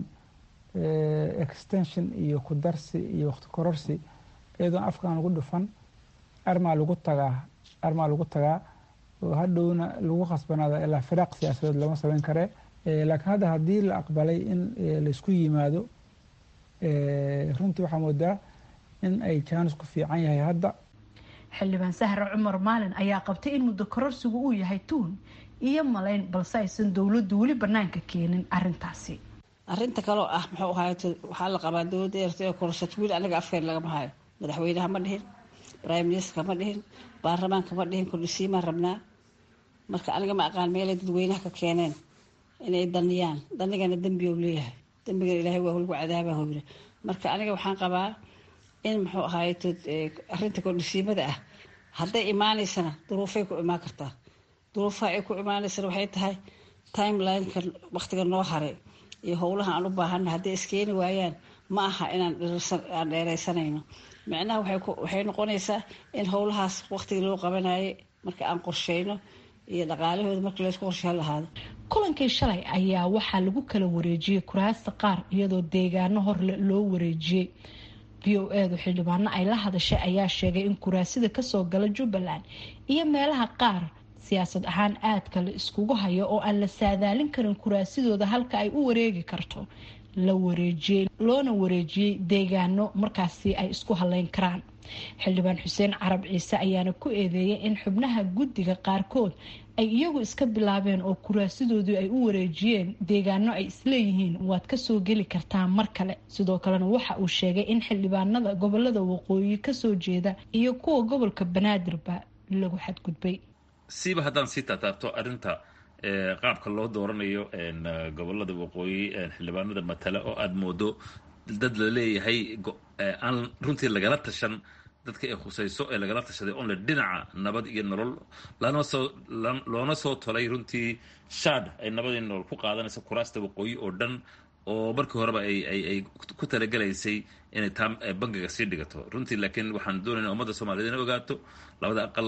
extension iyo kudarsi iyo waqti kororsi iyadoo aan afkaan lagu dhufan armaa lagu tagaa armaa lagu tagaa oo hadhowna lagu khasbanaada ilaa firaaq siyaasadeed lama samayn kare laakiin hadda haddii la aqbalay in laysku yimaado runtii waxaa moodaa in ay jaanis ku fiican yahay hadda xildhibaan sahre cumar maalin ayaa qabtay in muddo kororsigu uu yahay tuun iyo malayn balse aysan dowladdu weli banaanka keenin arintaasi arinta kaloo ah muxuu ahaay waxaa la qabaa dowladda eerta kororsato wiil anaga afkeen lagama hayo madaxweynaha ma dhihin prime ministerka ma dhihin baarlamaanka ma dhihin kordhisiimaan rabnaa marka aniga ma aqaan meelay dadweynaha ka keeneen inay daniyaan danigana dembi ou leeyahay dembigana ilaahay waa lagu cadaabaa hoyre marka aniga waxaan qabaa in muxuu ahaay arinta kordhisiimada ah hadday imaaneysana duruufay ku imaan kartaa duruufaha ay ku imaaneysana waxay tahay timelineka waqtiga noo haray iyo howlaha aan u baahana hadday iskeeni waayaan ma aha inaan aan dheereysanayno micnaha waxay noqonaysaa in howlahaas waqtigii loo qabanayay marka aan qorsheyno iyo dhaqaalahooda marka laysku qorshehan lahaado kulankii shalay ayaa waxaa lagu kala wareejiyey kuraasta qaar iyadoo deegaano horle loo wareejiyey v o edu xildhibaano ay la hadashay ayaa sheegay in kuraasida kasoo gala jubbaland iyo meelaha qaar siyaasad ahaan aadka la iskugu hayo oo aan la saadaalin karin kuraasidooda halka ay u wareegi karto la wareejiyey loona wareejiyey deegaano markaasi ay isku haleyn karaan xildhibaan xuseen carab ciise ayaana ku eedeeyay in xubnaha guddiga qaarkood ay iyagu iska bilaabeen oo kuraasidoodii ay u wareejiyeen deegaano ay isleeyihiin waad kasoo geli kartaa mar kale sidoo kalena waxa uu sheegay in xildhibaanada gobolada waqooyi kasoo jeeda iyo kuwa gobolka banaadirba lagu xadgudbay siiba haddaan sii taataabto arrinta qaabka loo dooranayo gobolada waqooyi xildhibaanada matala oo aada moodo dad la leeyahay aan runtii lagala tashan dadka ay khusayso ee lagala tashaday onle dhinaca nabad iyo nolol lanasoo loona soo tolay runtii shaad ay nabad iyo nolol ku qaadanaysa kuraasta waqooyi oo dhan oo markii horeba ay ku talagelaysay inay taa bangiga sii dhigato runtii laakiin waxaan doonayna ummadda soomaaliyed inay ogaato labada aqal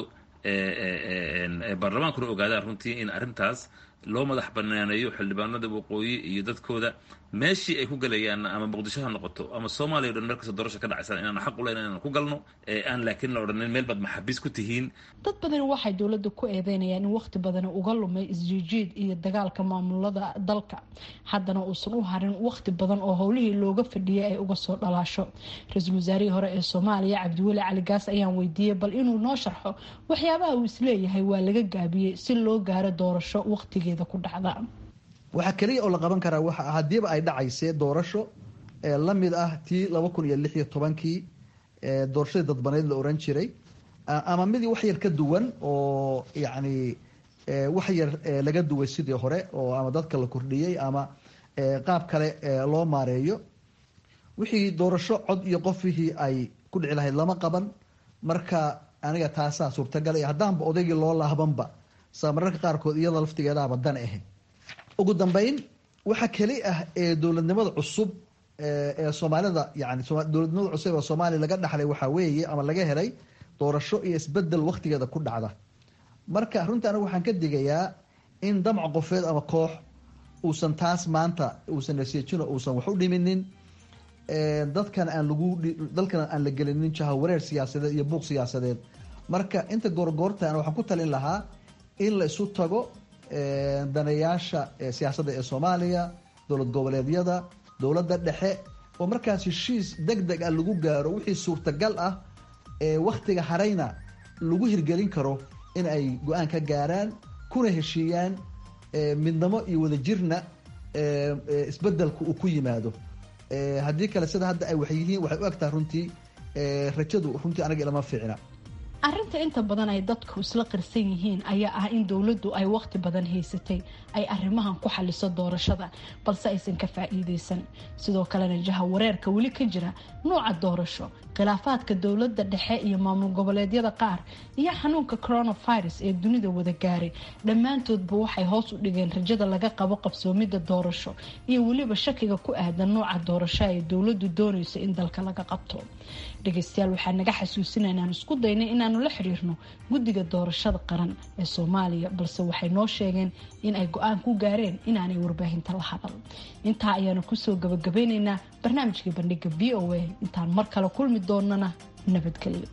baarlamaankuna ogaadaan runtii in arrintaas loo madax banaaneeyo xildhibaanada waqooyi iyo dadkooda meeshii ay ku galayaan ama muqdisho ha noqoto ama soomaaliya o dhan meel kastoo doorasha ka dhacaysan inaan xaq u leyn inaan ku galno aan laakiin la odhanin meel baad maxaabiis ku tihiin dad badani waxay dowladda ku eedeynayaan in waqti badani uga lumay isjiijiid iyo dagaalka maamulada dalka haddana uusan u harin waqti badan oo howlihii looga fadhiyay ay uga soo dhalaasho ra-iisul wasaarihii hore ee soomaaliya cabdiweli cali gaas ayaan weydiiyey bal inuu noo sharxo waxyaabaha uu isleeyahay waa laga gaabiyey si loo gaaro doorasho waqtigeeda ku dhacda waxaa keliya oo la qaban karaa waxa haddiiba ay dhacaysee doorasho la mid ah tii laba kun iyo lix iyo tobankii doorashadii dadbaneyd la oran jiray ama midii wax yar ka duwan oo yacni wax yar laga duway sidii hore oo ama dadka la kordhiyey ama qaab kale loo maareeyo wixii doorasho cod iyo qofihii ay ku dhici lahayd lama qaban marka aniga taasaa suurtagal haddaanba odaygii loo laabanba saa mararka qaarkood iyada laftigeedaaba dan ahayd ugu dambeyn waxa keli ah ee dowladnimada cusub ee soomaalida yani dowladnimada cusub ee soomaaliya laga dhaxlay waxaa weeye ama laga helay doorasho iyo isbedel waktigeeda ku dhacda marka runtii anigu waxaan ka digayaa in damc qofeed ama koox uusan taas maanta uusan nasiijino uusan wax u dhiminin dadkan aan lagu dalkan aan la gelinin jahawareer siyaasadeed iyo buuq siyaasadeed marka inta goorgoortan waxaan ku talin lahaa in la isu tago daneyaasha siyaasadda ee soomaaliya dowlad goboleedyada dowladda dhexe oo markaas heshiis deg deg ah lagu gaaro wixii suurtagal ah ee wakhtiga harayna lagu hirgelin karo in ay go-aan ka gaaraan kuna heshiiyaan midnimo iyo wadajirna isbedelku uu ku yimaado haddii kale sida hadda ay wax yihiin waxay u egtahay runtii rajadu runtii anaga ilama fiicna arrinta inta badan ay dadku isla qirsan yihiin ayaa ah in dowladdu ay waqti badan haysatay ay arrimahan ku xaliso doorashada balse aysan ka faa'iideysan sidoo kalena jaha wareerka weli ka jira nooca doorasho khilaafaadka dowladda dhexe iyo maamul goboleedyada qaar iyo xanuunka coronavirus ee dunida wada gaaray dhammaantoodba waxay hoos u dhigeen rajada laga qabo qabsoomidda doorasho iyo weliba shakiga ku aadan nooca doorasho ay dowladdu doonayso in dalka laga qabto dhegeystayaal waxaa naga xasuusinaa inaan isku daynay inaanu la xiriirno guddiga doorashada qaran ee soomaaliya balse waxay noo sheegeen in ay go-aan ku gaareen inaanay warbaahinta la hadal intaa ayaanu kusoo gabagabeyneynaa barnaamijkii bandhiga v o a intaan mar kale kulmi doonana nabadgelyo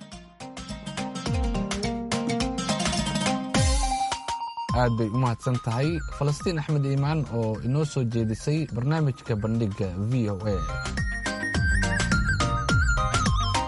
aad bay u mahadsan tahay falastiin axmed iimaan oo inoo soo jeedisay barnaamijka bandhiga v o a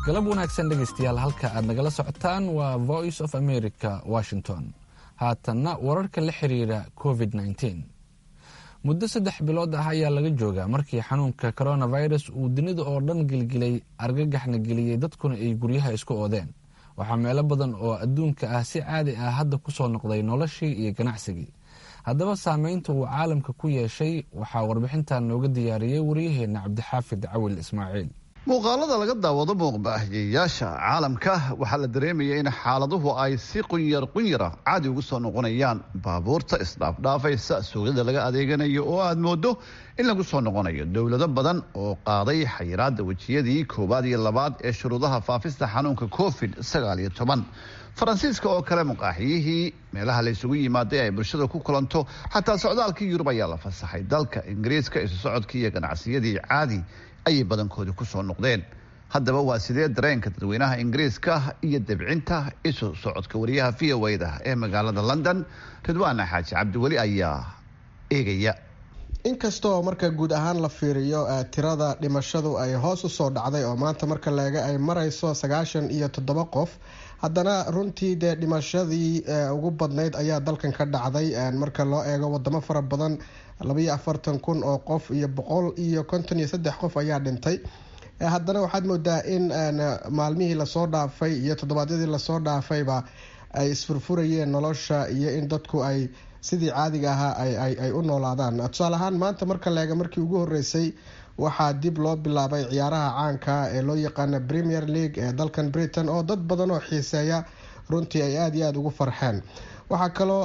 galab wanaagsan dhegaystayaal halka aad nagala socotaan waa voice of america washington haatanna wararka la xiriira covid -19 muddo saddex bilood ah ayaa laga joogaa markii xanuunka coronavirus uu dunida oo dhan gelgelay argagaxna geliyey dadkuna ay guryaha isku oodeen waxaa meelo badan oo adduunka ah si caadi ah hadda ku soo noqday noloshii iyo ganacsigii haddaba saameynta uu caalamka ku yeeshay waxaa warbixintan nooga diyaariyey waryaheena cabdixaafid cawil ismaaciil muuqaalada laga daawado muuqbaahiyeyaasha caalamka waxaa la dareemaya in xaaladuhu ay si qunyar qunyara caadi ugu soo noqonayaan baabuurta isdhaafdhaafaysa suuqyada laga adeeganayo oo aad moodo in lagu soo noqonayo dowlado badan oo qaaday xayiraada wejiyadii koowaad iyo labaad ee shuruudaha faafista xanuunka covid sagaal iyo toban faransiiska oo kale muqaaxiyihii meelaha laysugu yimaaday ay bulshada ku kulanto xataa socdaalkii yurub ayaa la fasaxay dalka ingiriiska isu socodkii iyo ganacsiyadii caadi ayay badankoodii ku soo noqdeen haddaba waa sidee dareenka dadweynaha ingiriiska iyo debcinta isu socodka wariyaha v o da ee magaalada london ridwaana xaaji cabdiweli ayaa eegaya inkastoo marka guud ahaan la fiiriyo tirada dhimashadu ay hoos usoo dhacday oo maanta marka leega ay marayso sagaashan iyo toddoba qof haddana runtii dee dhimashadii ugu badnayd ayaa dalkan ka dhacday marka loo eego wadamo fara badan labaiyo afartan kun oo qof iyo boqol iyo konton iyo saddex qof ayaa dhintay haddana waxaad moodaa in maalmihii lasoo dhaafay iyo toddobaadyadii lasoo dhaafayba ay isfurfurayeen nolosha iyo in dadku ay sidii caadiga ahaa ay u noolaadaan tusaale ahaan maanta marka leega markii ugu horeysay waxaa dib loo bilaabay ciyaaraha caanka ee loo yaqaana premier league ee dalkan britain oo dad badan oo xiiseeya runtii ay aada iyo aada ugu farxeen waxaa kaloo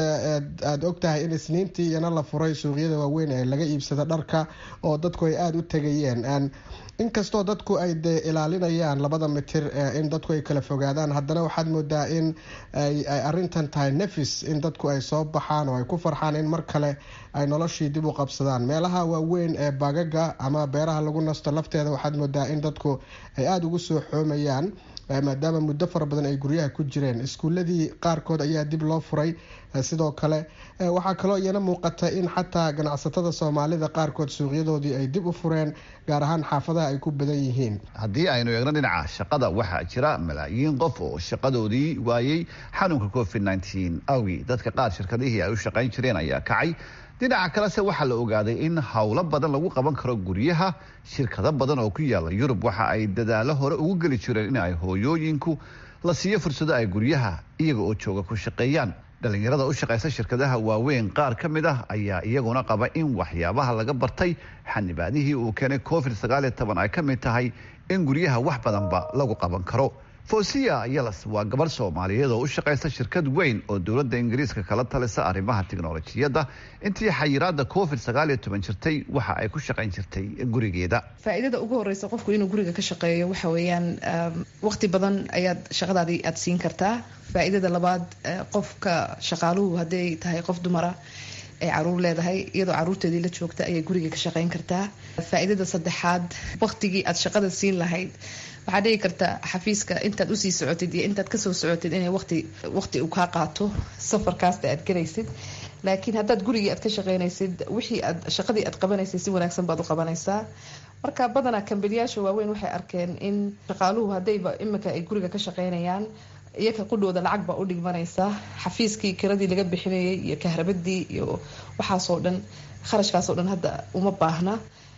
aad og tahay in isniintii iyana la furay suuqyada waaweyn ee laga iibsada dharka oo dadku ay aada u tegayeen inkastoo dadku ay de ilaalinayaan labada mitir in dadku ay kala fogaadaan haddana waxaad moodaa in ay arintan tahay nefis in dadku ay soo baxaan oo ay ku farxaan in mar kale ay noloshii dib u qabsadaan meelaha waaweyn ee baagaga ama beeraha lagu nasto lafteeda waxaad moodaa in dadku ay aada ugu soo xoomayaan maadaama muddo fara badan ay guryaha ku jireen iskuuladii qaarkood ayaa dib loo furay sidoo kale waxaa kaloo iyana muuqata in xataa ganacsatada soomaalida qaarkood suuqyadoodii ay dib u fureen gaar ahaan xaafadaha ay ku badan yihiin haddii aynu eegno dhinaca shaqada waxaa jira malaayiin qof oo shaqadoodii waayey xanuunka covid nteen awgii dadka qaar shirkadihii ay u shaqayn jireen ayaa kacay dhinaca kalese waxaa la ogaaday in howlo badan lagu qaban karo guryaha shirkado badan oo ku yaala yurub waxa ay dadaalo hore ugu geli jireen in ay hooyooyinku la siiyo fursado ay guryaha iyaga oo jooga ku shaqeeyaan dhalinyarada u shaqaysa shirkadaha waaweyn qaar ka mid ah ayaa iyaguna qaba in waxyaabaha laga bartay xanibaadihii uu keenay covid sagaaliyo toban ay ka mid tahay in guryaha wax badanba lagu qaban karo fosiya yelas waa gabarh soomaaliyeed oo u shaqaysa shirkad weyn oo dowladda ingiriiska kala talisa arrimaha tiknolojiyadda intii xayiraada covid sagaaliyo toban jirtay waxa ay ku shaqayn jirtay gurigeeda faa'iidada ugu horeysa qofku inuu guriga ka shaqeeyo waxa weeyaan waqti badan ayaad shaqadaadii aad siin kartaa faa'iidada labaad qofka shaqaaluhu hadday tahay qof dumara ay caruur leedahay iyadoo caruurteedii la joogta ayay guriga ka shaqayn kartaa faa'iidada saddexaad waqtigii aad shaqada siin lahayd waxaa dhici karta xafiiska intaad usii socotid iyo intaad kasoo socotid inay waqti waqti uu kaa qaato safarkaasta aad galaysid laakiin haddaad gurigii aad ka shaqeynaysid wixii aad shaqadii aad qabanaysay si wanaagsan baad u qabanaysaa marka badanaa kambaniyaasha waaweyn waxay arkeen in shaqaaluhu haddayba imika ay guriga ka shaqeynayaan iyaga qudhooda lacag baa u dhigmanaysa xafiiskii kiradii laga bixinayay iyo kahrabadii iyo waxaasoo dhan kharashkaasoo dhan hadda uma baahna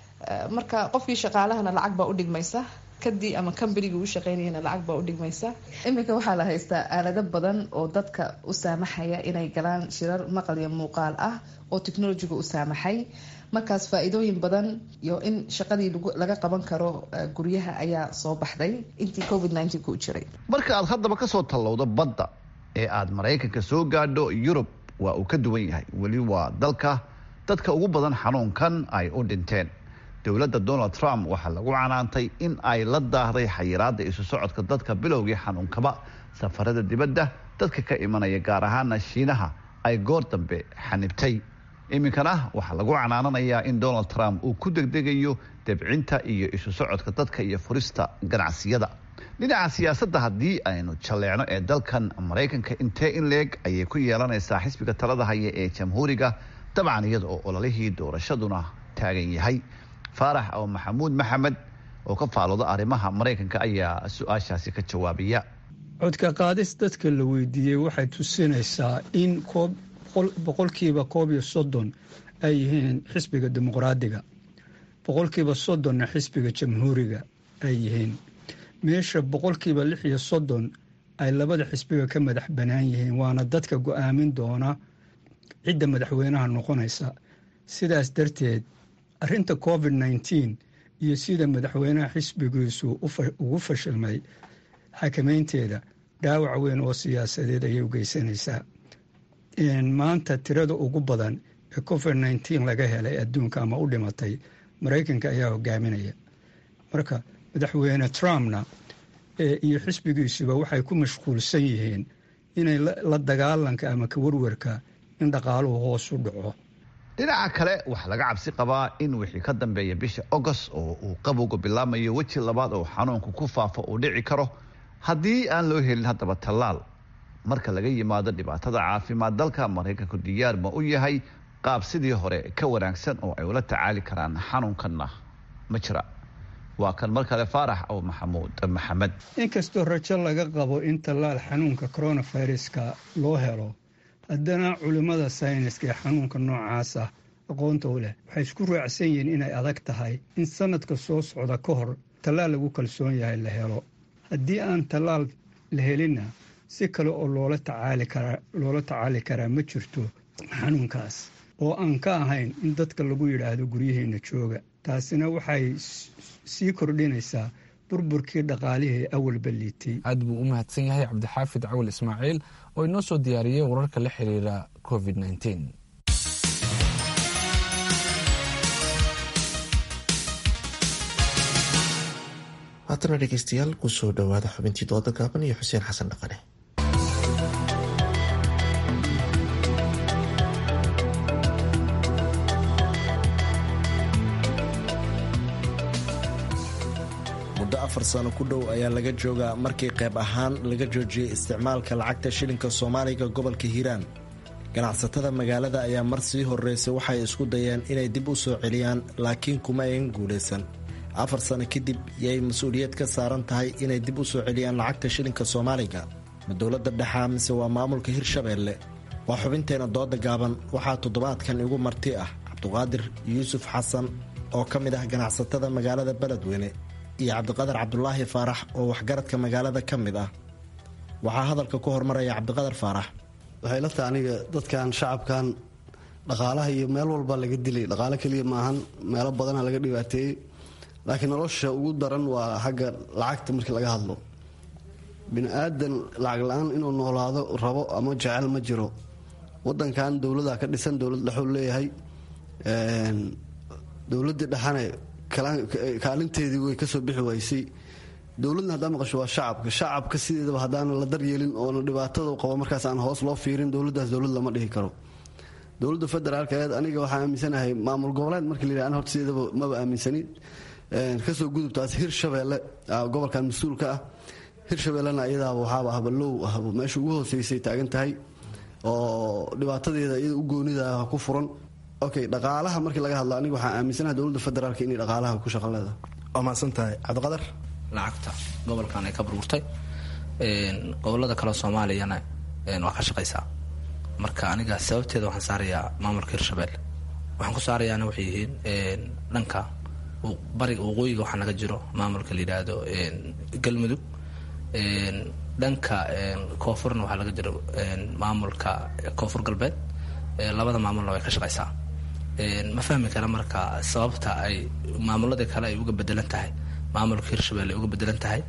marka qofkii shaqaalahana lacag baa u dhigmaysa kadii ama kambanigii u shaqeynayana lacag baa u dhigmaysa iminka waxaa la haystaa aalado badan oo dadka u saamaxaya inay galaan shirar maqal iyo muuqaal ah oo technolojiga u saamaxay markaas faa-iidooyin badan iyo in shaqadii laga qaban karo guryaha ayaa soo baxday intii covid ku jiray marka aad haddaba kasoo tallowdo badda ee aad maraykanka soo gaadho yurub waa uu ka duwan yahay weli waa dalka dadka ugu badan xanuunkan ay u dhinteen dowladda donald trump waxaa lagu canaantay in ay la daahday xayiraada isu socodka dadka bilowgii xanuunkaba safarada dibadda dadka ka imanaya gaar ahaana shiinaha ay goor dambe xanibtay iminkana waxaa lagu canaananayaa in donald trump uu ku degdegayo debcinta iyo isu socodka dadka iyo furista ganacsiyada dhinaca siyaasadda haddii aynu jalleecno ee dalkan maraykanka intee in leeg ayay ku yeelanaysaa xisbiga talada haya ee jamhuuriga dabcan iyada oo ololihii doorashaduna taagan yahay faarax oo maxamuud maxamed oo ka faalooda arrimaha maraykanka ayaa su-aashaasi ka jawaabaya codka qaadis dadka la weydiiyey waxay tusinaysaa in boqolkiiba koob iyo soddon ay yihiin xisbiga dimuqraadiga boqolkiiba soddonna xisbiga jamhuuriga ay yihiin meesha boqolkiiba lix iyo soddon ay labada xisbiga ka madax bannaan yihiin waana dadka go-aamin doona cidda madaxweynaha noqonaysa sidaas darteed arrinta covid nneteen iyo sida madaxweynaha xisbigiisu ugu fashilmay xakameynteeda dhaawac weyn oo siyaasadeed ayay u geysanaysaa maanta tirada ugu badan ee covid nneteen laga helay adduunka ama u dhimatay maraykanka ayaa hogaaminaya marka madaxweyne trumpna iyo xisbigiisuba waxay ku mashquulsan yihiin inay la dagaalanka ama ka warwarka in dhaqaaluhu hoos u dhaco dhinaca kale waxaa laga cabsi qabaa in wixii ka dambeeya bisha agost oo uu qabowga bilaamayo weji labaad oo xanuunku ku faafo uu dhici karo haddii aan loo helin haddaba tallaal marka laga yimaado dhibaatada caafimaad dalka maraykanku diyaar ma u yahay qaab sidii hore ka wanaagsan oo ay ula tacaali karaan xanuunkanna ma jira waa kan mar kale faarax aw maxamuud maxamed inkastoo rajo laga qabo in tallaal xanuunka coronaviruska loo helo haddana culimmada sayniska ee xanuunka noocaas ah aqoonta u leh waxay isku raacsan yihiin inay adag tahay in sanadka soo socda ka hor tallaal lagu kalsoon yahay la helo haddii aan tallaal la helinna si kale oo loola tacaali karaa loola tacaali karaa ma jirto xanuunkaas oo aan ka ahayn in dadka lagu yidhaahdo guryaheena jooga taasina waxay sii kordhinaysaa burburkii dhaqaalihii awalba liitay aad buu u mahadsan yahay cabdixaafid cawal ismaaciil oo inoo soo diyaariyey wararka la xiriira covid nneteen haatana dhegeystayaal kusoo dhowaada xubintii dooda gaaban iyo xuseen xasan dhaqane muddo afar sano ku dhow ayaa laga joogaa markii qayb ahaan laga joojiyey isticmaalka lacagta shilinka soomaaliga gobolka hiiraan ganacsatada magaalada ayaa mar sii horreysay waxay isku dayeen inay dib u soo celiyaan laakiin kuma ayan guulaysan afar sano kadib yay mas-uuliyad ka saaran tahay inay dib u soo celiyaan lacagta shilinka soomaaliga ma dowladda dhexaa mise waa maamulka hirshabeelle waa xubinteena dooda gaaban waxaa toddobaadkan igu marti ah cabduqaadir yuusuf xasan oo ka mid ah ganacsatada magaalada beledweyne iyo cabdiqadar cabdulaahi faarax oo waxgaradka magaalada ka mid ah waxaa hadalka ku hormaraya cabdiqadar faarax waxay la tahay aniga dadkan shacabkan dhaqaalaha iyo meel walba laga dilay dhaqaalo keliya maahan meelo badana laga dhibaateeyey laakiin nolosha ugu daran waa xagga lacagta markii laga hadlo bini aadan lacag la-aan inuu noolaado rabo ama jecel ma jiro wadankan dowlada ka dhisan dowlad dhexuu leeyahay dowladii dhexane kaalinteedii way kasoo bixi waysay dowladna haddaa maqasho waa shacabka shacabka sideedaba haddaana la daryeelin oona dhibaatada qabo markaas aan hoos loo fiirin dowladaas dowlad lama dhihi karo dowladda federaalk eed aniga waxaa aaminsanahay maamul goboleed markii la yidhah horta sideedaba maba aaminsanin kasoo gudubtaas hirshabeelle gobolkan mas-uulka ah hirshabeellena iyadaaba waxaaba ahba low ahba meesha ugu hooseysay taagan tahay oo dhibaatadeeda iyada u goonida ku furan okay dhaqaalaha markii laga hadlo aniga waxaa aaminsanaha dowladda federaalk inay dhaqaalaha ku shaqo leedahay waa mahadsan tahay cabdiqadar lacagta gobolkan ay ka burburtay gobolada kale soomaaliyana waa ka shaqaysaa marka aniga sababteeda waxaan saarayaa maamulka hirshabelle waxaan ku saarayaana waxay yihiin dhanka bariga waqooyiga waxaa naga jiro maamulka la yidhaahdo galmudug dhanka koonfurna waxaa laga jiro maamulka koonfur galbeed labada maamulna way ka shaqaysaa ma fahmi kara marka sababta ay maamuladii kale ay uga bedelan tahay maamulka hirshabelle ay uga bedelan tahay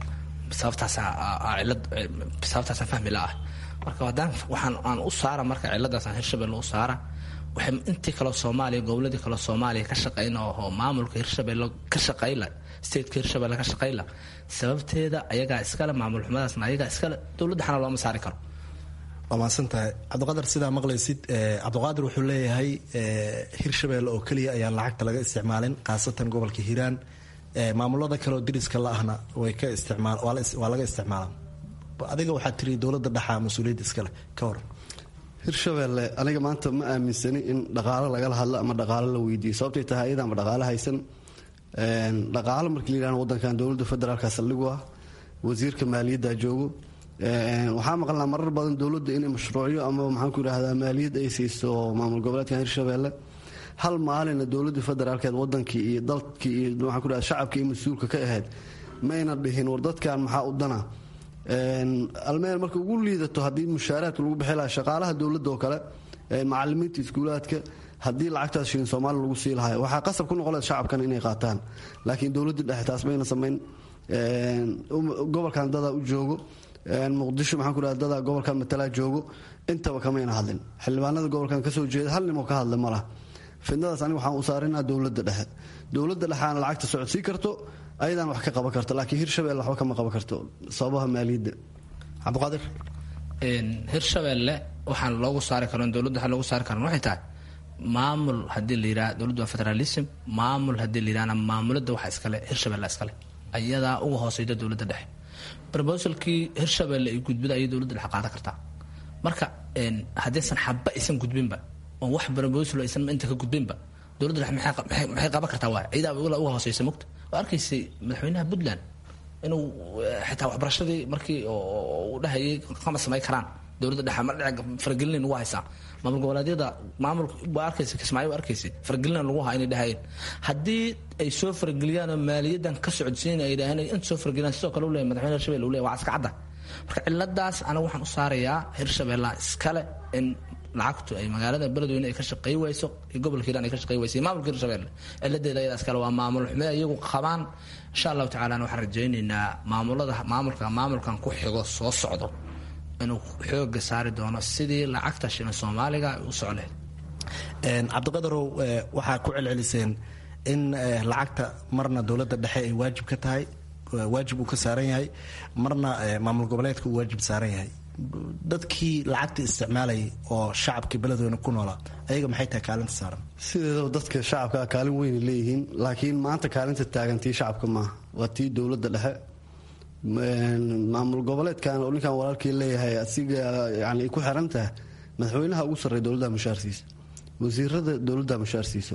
sababtaasaan fahmi la-ah marka haddaan waxaan aan u saara marka ciladaasaan hirshabelle u saara waxay intii kaleo soomaaliya goboladii kaleo soomaaliya ka shaqayna oo maamulka hirshabelle ka shaqayla stateka hirshabelle ka shaqayla sababteeda ayagaa iskale maamul xumadaasna ayagaa iskale dowladda xana looma saari karo waa mahadsan tahay cabdiqadar sidaa maqlaysid cabdiqaadir wuxuu leeyahay hirshabelle oo keliya ayaan lacagta laga isticmaalin khaasatan gobolka hiiraan maamulada kaleoo diriska la-ahna way ka isticmaal waa laga isticmaalaa adiga waxaa tiri dowladda dhexaa mas-uuliyadda iskale ka hor hirshabelle aniga maanta ma aaminsani in dhaqaalo lagala hadlo ama dhaqaalo la weydiiyo sababtay tahay iyada ama dhaqaalo haysan dhaqaalo markii la yidhahdo wadankan dowladda federaalka saldhigu ah wasiirka maaliyadda joogo waxaa maqalnaa marar badan dowladda inay mashruucyo ama maxaanku yidhahdaa maaliyad ay siiso maamul goboleedkan hirshabeelle hal maalina dowladda federaalkeed wadankii iyo dalkii iyo maxaan ku yidhahda shacabkii iyo mas-uulka ka ahayd mayna dhihin war dadkan maxaa u dana almeel marka ugu liidato haddii mushaaraadka lagu bixi lahaa shaqaalaha dowladda oo kale macalimiinta iskuulaadka haddii lacagtaas shilin soomaali lagu sii lahay waxaa qasab ku noqon laha shacabkan inay qaataan laakiin dowladda dhexe taas mayna samayn gobolkan dadaa u joogo muqdisho maxaan ku dhaha dadaa gobolkan matalaa joogo intaba kamayna hadlin xildhibaanada gobolkan kasoo jeeda hal nimoo ka hadla ma lah fidnadaas aniga waxaan u saarinaa dowladda dhexe dowladda dhexeana lacagta socodsii karto ayadaan wax ka qaban karto laakiin hirshabelle waxba kama qaban karto sababaha maaliyadda cabdiqaadir hirshabelle waxaan loogu saari karan dowladda waxaa loogu saari karan waxay tahay maamul haddii la yidhaha dowladda waa federalism maamul haddii la yidhahna maamulada waxa iskale hirshabelle iskale ayadaa uga hooseyda dowladda dhexe brobosalkii hirshabelle ay gudbida ayay dowladda dhexe qaadan kartaa marka haddaysan xaba aysan gudbinba oo wax brobosal aysan inta ka gudbinba dowladda dhexe maxay qaban kartaa waay ciidaa uga hooseysa mogta waa arkaysay madaxweynaha puntland inuu xitaa waxbarashadii markii u dhahayay kama samay karaan dowladda dhexe ma dhici faragelinayn ugu haysaa maamul goboleedyada maamul waa arkaysa kismaayo waa arkaysa faragelina lagu haa inay dhahayeen haddii ay soo farageliyaan oo maaliyadan ka socodsiin ay dhaheen inta soo farageliyaan sidoo kale u leeyahay madaxweyne hirshabelle uu leeyahay waa iska cadda marka ciladaas aniga waxaan u saarayaa hirshabelle iskale in lacagtu ay magaalada beledweyne ay ka shaqey wayso iyo gobolka hiiraan ay ka shaqey wayso iyo maamulka hirshabelle ciladeeda ayada iskale waa maamul xume iyagu qabaan insha allahu tacala waxaan rajaynaynaa maamulada maamulka maamulkan ku xigo soo socdo inuu xooga saari doono sidii lacagta shilin soomaaliga ay u socleed cabdiqadarow waxaa ku celceliseen in lacagta marna dowladda dhexe ay waajib ka tahay waajib uu ka saaran yahay marna maamul goboleedka uu waajib saaran yahay dadkii lacagta isticmaalayay oo shacabkii beledweyne ku noolaa ayaga maxay tahay kaalinta saaran sideedaba dadka shacabka kaalin weyna leeyihiin laakiin maanta kaalinta taagan tii shacabka maaha waa tii dowladda dhexe maamul goboleedkan oo ninkan walaalkii leeyahay asiga yani ku xiran tahay madaxweynaha ugu sarreeya dowladda mushaarsiisa wasiirada dowladda mushaarsiiso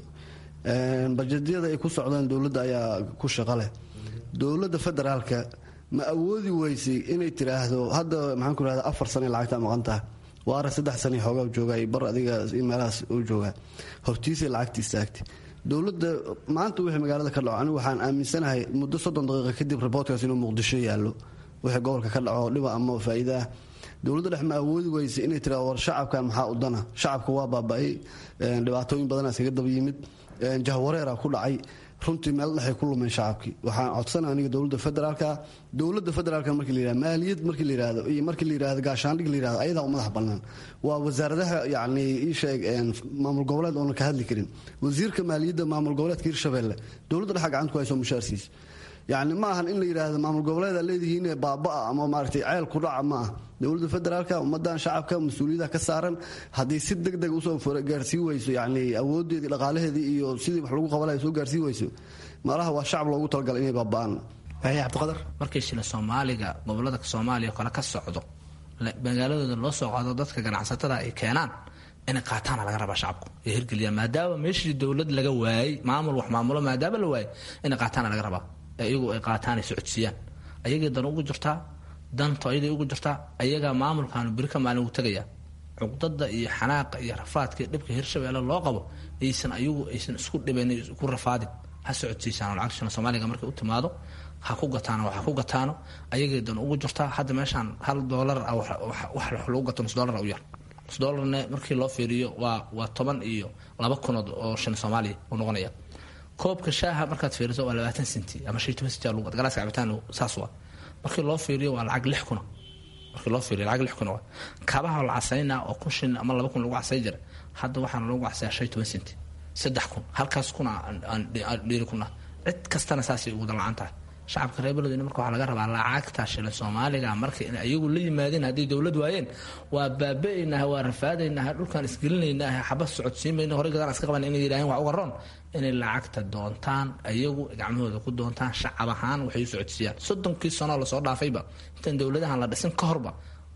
bajedyada ay ku socdaan dowladda ayaa ku shaqo leh dowladda federaalka ma awoodi weysay inay tiraahdo hadda maxaan ku rahda afar sane lacagtaa maqan taha waara saddex sane xoogaa joogaa bar adiga meelahaas u joogaa hortiisay lacagta istaagtay dowladda maanta wixii magaalada ka dhaco anigu waxaan aaminsanahay muddo soddon daqiiqa kadib riboortkaas inuu muqdisho yaallo wixii gobolka ka dhaco dhiba ama faa'iida ah dowladda dhex ma awoodi weysa inay tiraado war shacabkan maxaa u dana shacabka waa baaba-ay dhibaatooyin badanaa iskaga daba yimid jahwareeraa ku dhacay runtii meel dhexay ku lumeen shacabkii waxaan codsana aniga dowladda federaalka dowladda federaalka markii la yihahdo maaliyad markii la yihahdo iyo markii la yihahdo gaashaandhig la yihahdo ayadaa u madax bannaan waa wasaaradaha yacni ii sheeg maamul goboleed oonan ka hadli karin wasiirka maaliyadda maamul goboleedka hirshabelle dowladda dhexa gacanta ku hayso mushaarsiis yacni ma ahan in la yidhaahdo maamul goboleeda leedihiin baaba-a ama maaragtay ceel ku dhaca ma ah dowladda federaalka ummadan shacabka mas-uuliyadaha ka saaran haddii si deg deg usoo gaarsii weyso yacni awoodeedii dhaqaalaheedii iyo sidii wax lagu qabanaya soo gaarsii weyso malaha waa shacab loogu talagalay inay baaba-aan cabdiqadar markii shilin soomaaliga gobolada soomaaliya kale ka socdo magaaladooda loo soo qaado dadka ganacsatada ay keenaan inay qaataana laga rabaa shacabku ay hirgeliyaan maadaama meeshii dowlad laga waayey maamul wax maamulo maadaama la waayey inay qaataana laga rabaa iyagu ay qaataan ay socodsiiyaan ayagay dan ugu jirtaa danto ayaday ugu jirtaa ayagaa maamulkaanu beri ka maalin ugu tegaya cuqdada iyo xanaaqa iyo rafaadka iyo dhibka hirshabeelle loo qabo aysan ayagu aysan isku dhibayn ku rafaadin ha socodsiisaan lacag shilin soomaaliga markay u timaado ha ku gataano wax ku gataano ayagay dan ugu jirtaa hadda meeshaan hal doolar ah wax lagu gato nus doolar u yar nus doolarne markii loo fiiriyo waa waa toban iyo laba kunood oo shilin soomaaliya uu noqonaya koobka shaaha markaad fiiriso waa labaatan senti ama shan toban senti lagu galaaska cabitaan saas waa markii loo fiiriyo waa lacag lix kuna markii loo fiiriyo lacag lix kuna waa kabaha la casaynaa oo kun shin ama laba kun lagu casay jira hadda waxaana lagu casayaa shan toban senti saddex kun halkaas kuna aan dhiiri kuna cid kastana saasay ugu dan la-aan tahay shacabka reer beledweyne marka waxaa laga rabaa lacagta shilin soomaaliga marka in ayagu la yimaadeen hadday dowlad waayeen waa baaba-aynaha waa rafaadaynaha dhulkaan isgelinaynaha xabad socodsiimayna horey gadaan iska qaban inay yidhaaheen wax uga roon inay lacagta doontaan ayagu gacmahooda ku doontaan shacab ahaan waxay u socodsiiyaan soddonkii sanoo lasoo dhaafayba intaan dowladahan la dhisin ka horba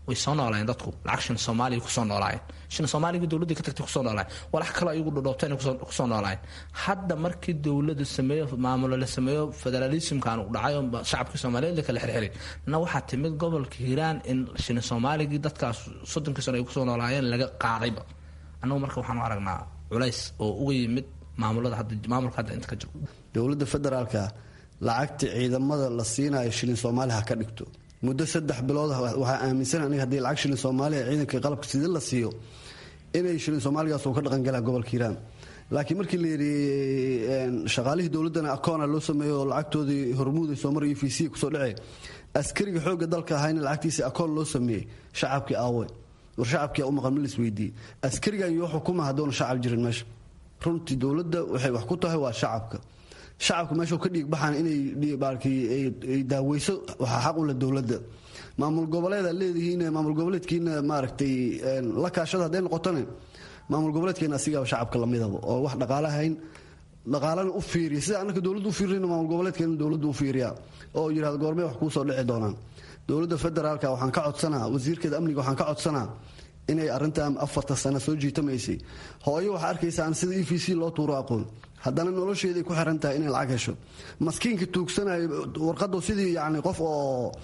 way soo noolaayeen dadku lacag shin soomaaliya kusoo noolaayeen shin soomaaliga dowladii ka tagtay kusoo noolaayeen walax kale ayagu dhodhoobteen kusoo noolaayeen hadda markii dowladu sameeyo maamulo la sameeyo federalismkan uu dhacay oo shacabkii soomaaliyeed la kala xirxiray na waxaa timid gobolka hiiraan in shin soomaaligii dadkaas soddonkii sano ay kusoo noolaayeen laga qaadayba annagu marka waxaan u aragnaa culays oo uga yimid maamulada hadda maamulka hadda inta ka jiro dowladda federaalka lacagta ciidamada la siinayo shilin soomaali ha ka dhigto muddo saddex bilood waxaa aaminsan aniga haddii lacag shilin soomaaliya ciidanka qalabka sida la siiyo inay shilin soomaaligaas uu ka dhaqangalaa gobolka hiiraan laakiin markii la yidhi shaqaalihii dowladdana akoona loo sameeyo oo lacagtoodii hormuuday soomar iyo v c kusoo dhacee askariga xoogga dalka ahayna lacagtiisa akoon loo sameeyey shacabkii aawe war shacabkii u maqan ma lis weydiiyey askarigan yoo xukuma haddoona shacab jirin meesha runtii dowladda waxay wax ku tahay waa shacabka shacabka meesha ka dhiig baxaan inay daaweyso waxaa xaq u leh dowladda maamul goboleeda leedihiin maamul goboleedkiina maaragtay la kaashada hadday noqotone maamul goboleedkeena asigaaba shacabka lamidaba oo wax dhaqaalahayn dhaqaalana u fiiriya sida annaka dowladda u fiirina maamul goboleedkeena dowladda u fiiriya oo yidhahda goormee wax kuusoo dhici doonaan dowladda federaalka waxaan ka codsanaa wasiirkeeda amniga waxaan ka codsanaa inay arrintan afarta sano soo jiitamaysay hooyo waxaa arkaysaan sida e v c loo tuuro aqoon haddana nolosheeday ku xiran tahay inay lacag hesho maskiinka tuugsanayo warqadu sidii yani qof oo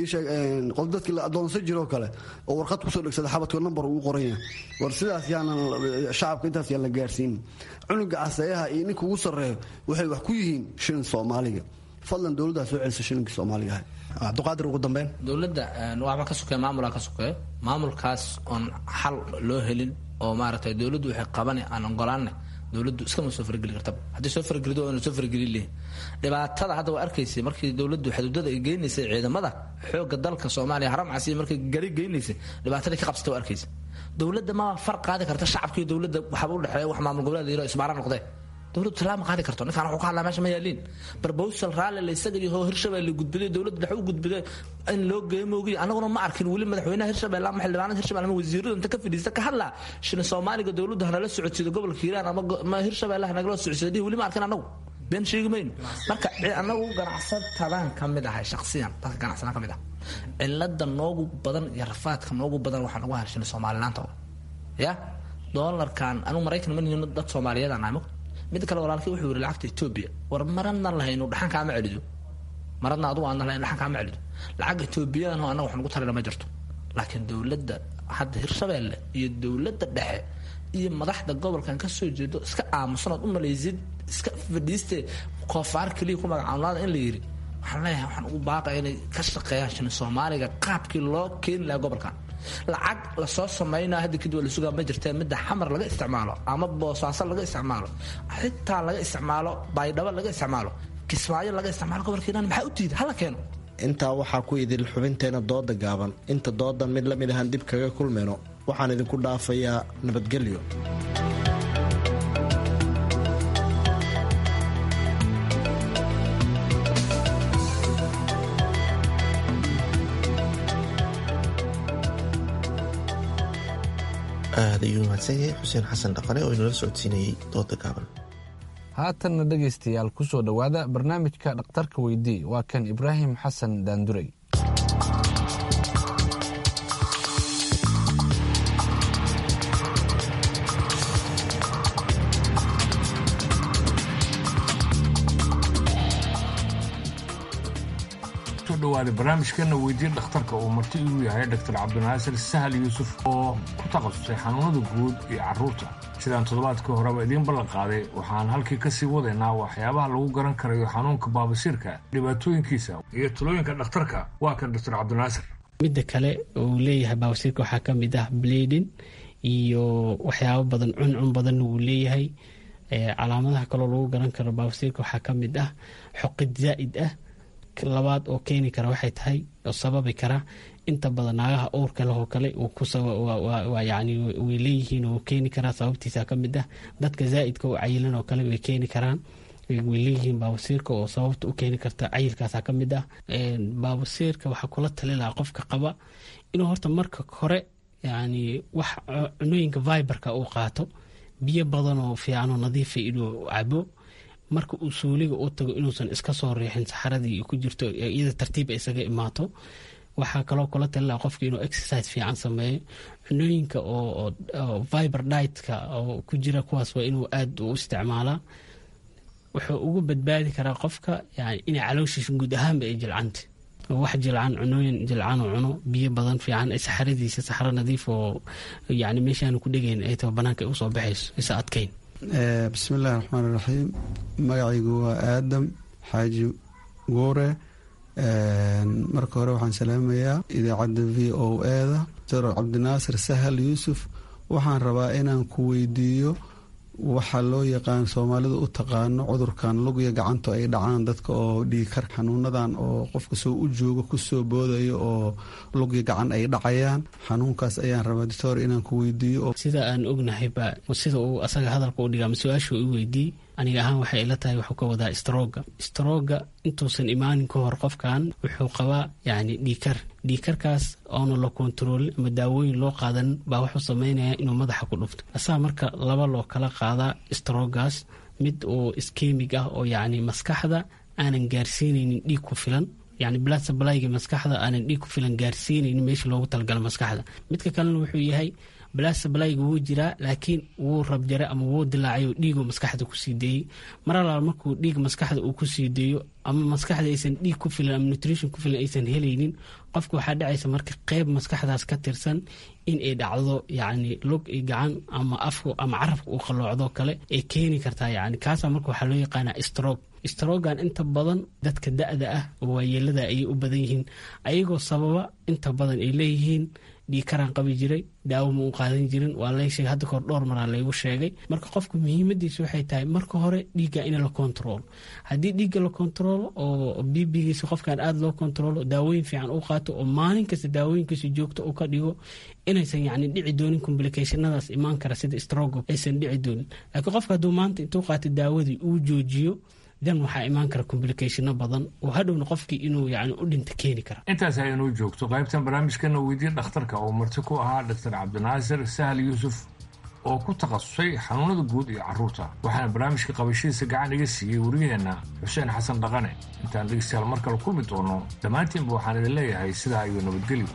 qof dadkii la adoonsan jiroo kale oo warqad kusoo dhegsada xabadka nambar uu qoran yahay war sidaas yaanan shacabka intaas yaan la gaarsiinin cunuga caseeyaha iyo ninka ugu sarreeyo waxay wax ku yihiin shilin soomaaliga fadlan dowladdaa soo celisa shilinkii soomaaliga ahay cabdiqaadir ugu dambeyn dowladda waxba ka sokey maamulaa ka sokeeyo maamulkaas oon xal loo helin oo maaragtay dowladdu waxay qabane aan ogolaanne dowladdu iskama soo farageli kartaba haddii soo faragelido oona soo farageli lehin dhibaatada hadda waa arkaysay markii dowladdu xuduudada ay geynaysay ciidamada xoogga dalka soomaaliya haramcasi markay gari geynaysay dhibaatadii ka qabsatay waa arkaysay dowladda ma far qaadi karta shacabka iyo dowladda waxaba u dhexeeya wax maamul goboleed yaro isbaara noqdee dowladdu tallaab ma qaadi karto ninkaan wuxuu ka hadlaa meesha ma yaaliin barbowsal raalli la isaga iyo hirshabelle gudbiday dowladda dhexe u gudbiday in loo geeyo moogiy annaguna ma arkin weli madaxweynaha hirshabelle ama xildhibaanada hirshabelle ama wasiirada inta ka fadhiista ka hadlaa shilin soomaaliga dowladdu hanala socodsiido gobolka hiiraan ama hirshabelle hanagala socodsiido dhihi weli ma arkin annagu been sheegi mayno marka annagu ganacsatadaan ka mid ahay shaksiyan dadka ganacsadaan ka mid ah cilada noogu badan iyo rafaadka noogu badan waxaa nagu hahay shilin soomalilaanta ya doolarkan anigu maraykan ma nihin dad soomaaliyeed aan nahay mid kale walaalkii wuxuu yiri lacagta etoobiya war maradna lahayno dhaxan kaama celido maradna adugu aan lahayn dhaxan kaama celido lacag etoobiyadan oo annaga wax nagu tarila ma jirto laakiin dowladda hadda hirshabeelle iyo dowladda dhexe iyo madaxda gobolkan ka soo jeedo iska aamusanood u malaysid iska fadhiiste koofaar keliya ku magacaabnaada in la yiri waxaan leeyahay waxaan ugu baaqaya inay ka shaqeeyaan shilin soomaaliga qaabkii loo keeni lahaa gobolkan lacag lasoo sameynaa hadda kadib waa la sugaa ma jirtee midda xamar laga isticmaalo ama boosaaso laga isticmaalo xitaa laga isticmaalo baydhabo laga isticmaalo kismaayo laga isticmaalo gobolka hiiraan maxaa u diida hala keeno intaa waxaa ku idil xubinteena dooda gaaban inta doodan mid la mid ahaan dib kaga kulmayno waxaan idinku dhaafayaa nabadgelyo aad ayuu mahadsan yahay xuseen xasan dhaqane oo inala socodsiinayay dooda gaaban haatanna dhegaystayaal ku soo dhowaada barnaamijka dhakhtarka weydii waa kan ibraahim xasan daanduray soo dhawaada barnaamijkeena weydiin dhakhtarka uu marti igu yahay dr cabdinaasir sahal yuusuf oo ku takhasusay xanuunada guud iyo caruurta sidaan toddobaadkii horeba idiin ballan qaaday waxaan halkii kasii wadaynaa waxyaabaha lagu garan karayo xanuunka baabasiirka dhibaatooyinkiisa iyo talooyinka dhakhtarka waa kan dr cabdinaasir midda kale uu leeyahay baabasiirka waxaa ka mid ah bleedin iyo waxyaabo badan cuncun badan uu leeyahay calaamadaha kaloo lagu garan karo baabasiirka waxaa ka mid ah xoqid zaa'id ah labaad oo keeni kara waxay tahay oo sababi kara inta badan naagaha owrka leh oo kale yani way leeyihiin oo keeni karaa sababtiisa ka mid ah dadka zaa'idka oo cayilan oo kale way keeni karaan way leeyihiin baabasiirka oo sababta u keeni karta cayilkaasa ka mid ah baabasiirka waxaa kula tali lahaa qofka qaba inuu horta marka hore yani wax cunooyinka viberka uu qaato biyo badan oo fiicanoo nadiifa inuu cabo marka uu suuliga u tago inuusan iska soo riixin saxaradii ku jirto iyada tartiib isaga imaato waxaa kaloo kula talila qofka inuu exercise fiican sameeyo cunooyinka oo viber ditka oo ku jira kuwaas waa inuu aada u isticmaalaa wuxuu ugu badbaadi karaa qofka yani inay calooshiisa guud ahaanba ay jilcanta wax jilcan cunooyin jilcan oo cuno biyo badan fiican saxaradiisa saxro nadiif oo yani meeshaanu ku dhegayn ay taba banaanka ay usoo baxayso isa adkayn bismillahi raxmaan iraxiim magacaygu waa aadam xaaji guure marka hore waxaan salaamayaa idaacadda v o eda dr cabdinaasir sahal yuusuf waxaan rabaa inaan ku weydiiyo waxaa loo yaqaan soomaalidu u taqaano cudurkan lugya gacantu ay dhacaan dadka oo dhiigkar xanuunadan oo qofka soo u jooga kusoo boodayo oo lugya gacan ay dhacayaan xanuunkaas ayaan rabaa doctor inaan ku weydiiyo sida aan ognahayba sida uu asaga hadalka u dhigaa ma su-aashu i weydiiy aniga ahaan waxay ila tahay wuxuu ka wadaa strooga strooga intuusan imaanin ka hor qofkan wuxuu qabaa yani dhiikar dhiikarkaas oona la kontaroolin ama daawooyin loo qaadan baa wuxuu samaynayaa inuu madaxa ku dhufto asaa marka laba loo kala qaadaa stroogaas mid oo iskemig ah oo yacni maskaxda aanan gaarsiinaynin dhiig ku filan yani blood supplyga maskaxda aanan dhiig ku filan gaarsiinaynin meesha loogu talagala maskaxda midka kalena wuxuu yahay blood supplyga wuu jiraa laakiin wuu rabjare ama wuu dilaacay oo dhiigoo maskaxda kusii deeyey mar alaal markuu dhiig maskaxda uu kusii deeyo ama maskaxda aysan dhiig ku filan ama nutrition ku filan aysan helaynin qofka waxaa dhacaysa marka qeyb maskaxdaas ka tirsan in ay dhacdo yacni log iyo gacan ama afku ama carabka uu qalloocdo kale ay keeni kartaa yani kaasaa marka waxaa loo yaqaanaa stroke strogan inta badan dadka da-da ah oo waayeelada ayay u badan yihiin ayagoo sababa inta badan ay leeyihiin dhiikaraan qabi jiray daawo ma u qaadan jirin waa lay sheegay hadda kahor dhowr maraa laygu sheegay marka qofka muhiimadiisa waxay tahay marka hore dhiigga in la kontaroolo haddii dhiigga la kontaroolo oo bibigiisa qofkan aada loo kontaroolo daawooyin fiican u qaato oo maalin kasta daawooyinkiisa joogto u ka dhigo inaysan yacni dhici doonin complicationadaas imaan kara sida strogo aysan dhici doonin laakiin qofka hadduu maanta intuu qaato daawadii uu joojiyo dan waxaa imaan kara complicationo badan oo hadhowna qofkii inuu yani u dhinta keeni kara intaas aynuu joogto qaybtan barnaamijkana weydiye dhakhtarka oo marti ku ahaa dr cabdinaasir sahal yuusuf oo ku takhasusay xanuunada guud iyo carruurta waxaana barnaamijka qabashadiisa gacan iga siiyey wariyaheenna xuseen xasan dhaqane intaan dhegeystayaal mar kale kulmi doono dhammaantiinba waxaan idin leeyahay sidaa iyo nabadgelyo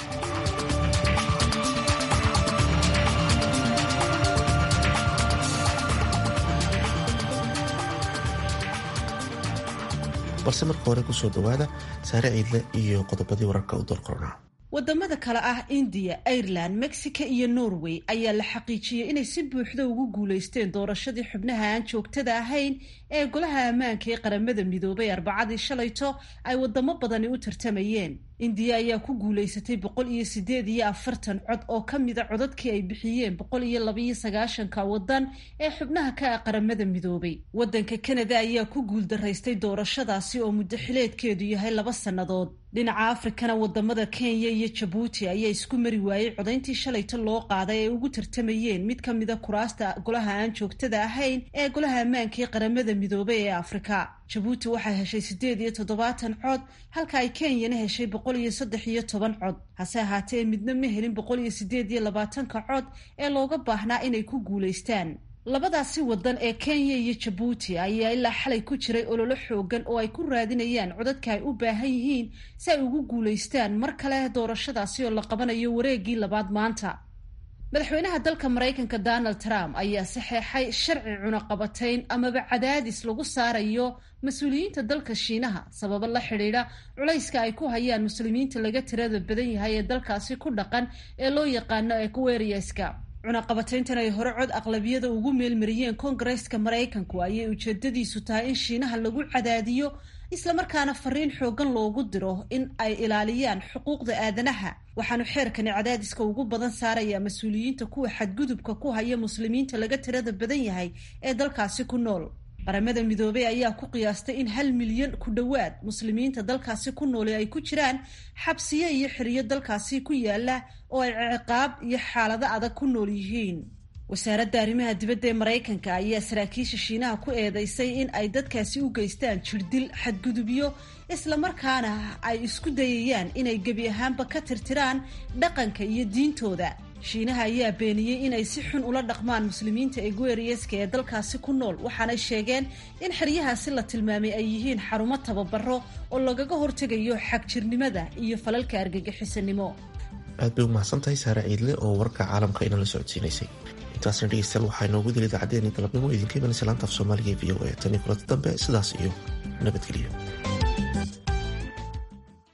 balse marka hore kusoo dhawaada saare ciidle iyo qodobadii wararka u doorqornaa wadamada kale ah indiya ireland mexico iyo norway ayaa la xaqiijiyey inay si buuxda ugu guuleysteen doorashadii xubnaha aan joogtada ahayn ee golaha ammaanka ee qaramada midoobay arbacadii shalayto ay wadamo badani u tartamayeen indiya ayaa ku guuleysatay boqol iyo sideed iyo afartan cod oo ka mida codadkii ay bixiyeen boqol iyo labaiyo sagaashanka wadan ee xubnaha ka ah qaramada midoobay wadanka kanada ayaa ku guuldaraystay doorashadaasi oo muddo xileedkeedu yahay laba sannadood dhinaca afrikana wadamada kenya iyo jabuuti ayaa isku mari waayey codayntii shalayto loo qaaday ay ugu tartamayeen mid ka mida kuraasta golaha aan joogtada ahayn ee golaha ammaanka ee qaramada midoobay ee afrika jabuuti waxay heshay siddeed iyo toddobaatan cod halka ay kenyana heshay boqol iyo saddex iyo toban cod hase ahaatee midna ma helin boqol iyo siddeed iyo labaatanka cod ee looga baahnaa inay ku guulaystaan labadaasi wadan ee kenya iyo jabuuti ayaa ilaa xalay ku jiray ololo xoogan oo ay ku raadinayaan codadka ay u baahan yihiin si ay ugu guulaystaan mar kale doorashadaasi oo la qabanayo wareegii labaad maanta madaxweynaha dalka maraykanka donald trump ayaa saxeexay sharci cunaqabatayn amaba cadaadis lagu saarayo mas-uuliyiinta dalka shiinaha sababo la xidhiidha culayska ay ku hayaan muslimiinta laga tirada badan yahay ee dalkaasi ku dhaqan ee loo yaqaano equeriaska cunaqabatayntan ay hore cod aqlabiyada ugu meelmariyeen koongareeska maraykanku ayay ujeedadiisu tahay in shiinaha lagu cadaadiyo islamarkaana fariin xoogan loogu diro in ay ilaaliyaan xuquuqda aadanaha waxaanu xeerkani cadaadiska ugu badan saarayaa mas-uuliyiinta kuwa xadgudubka ku haya muslimiinta laga tirada badan yahay ee dalkaasi ku nool qaramada midoobey ayaa ku qiyaastay in hal milyan ku dhowaad muslimiinta dalkaasi ku nooli ay ku jiraan xabsiyo iyo xiriyo dalkaasi ku yaala oo ay ciqaab iyo xaalado adag ku nool yihiin wasaaradda arrimaha dibadda ee maraykanka ayaa saraakiisha shiinaha ku eedeysay in ay dadkaasi u geystaan jirdil xadgudubyo islamarkaana ay isku dayayaan inay gebi ahaanba ka tirtiraan dhaqanka iyo diintooda shiinaha ayaa beeniyey inay si xun ula dhaqmaan muslimiinta egueriyeska ee dalkaasi ku nool waxaanay sheegeen in xeryahaasi la tilmaamay ay yihiin xarumo tababaro oo lagaga hortegayo xagjirnimada iyo falalka argagixisanimo aad bay u mahadsantahay saare ciidle oo warka caalamka inala socodsiinaysay intaasna dhegeystayaal waxaa inoogu dili idaacaddeeni galabnimo idinka imanaysa laanta af soomaaliga e v o a tan iyo kulanta dambe sidaas iyo nabadgelyo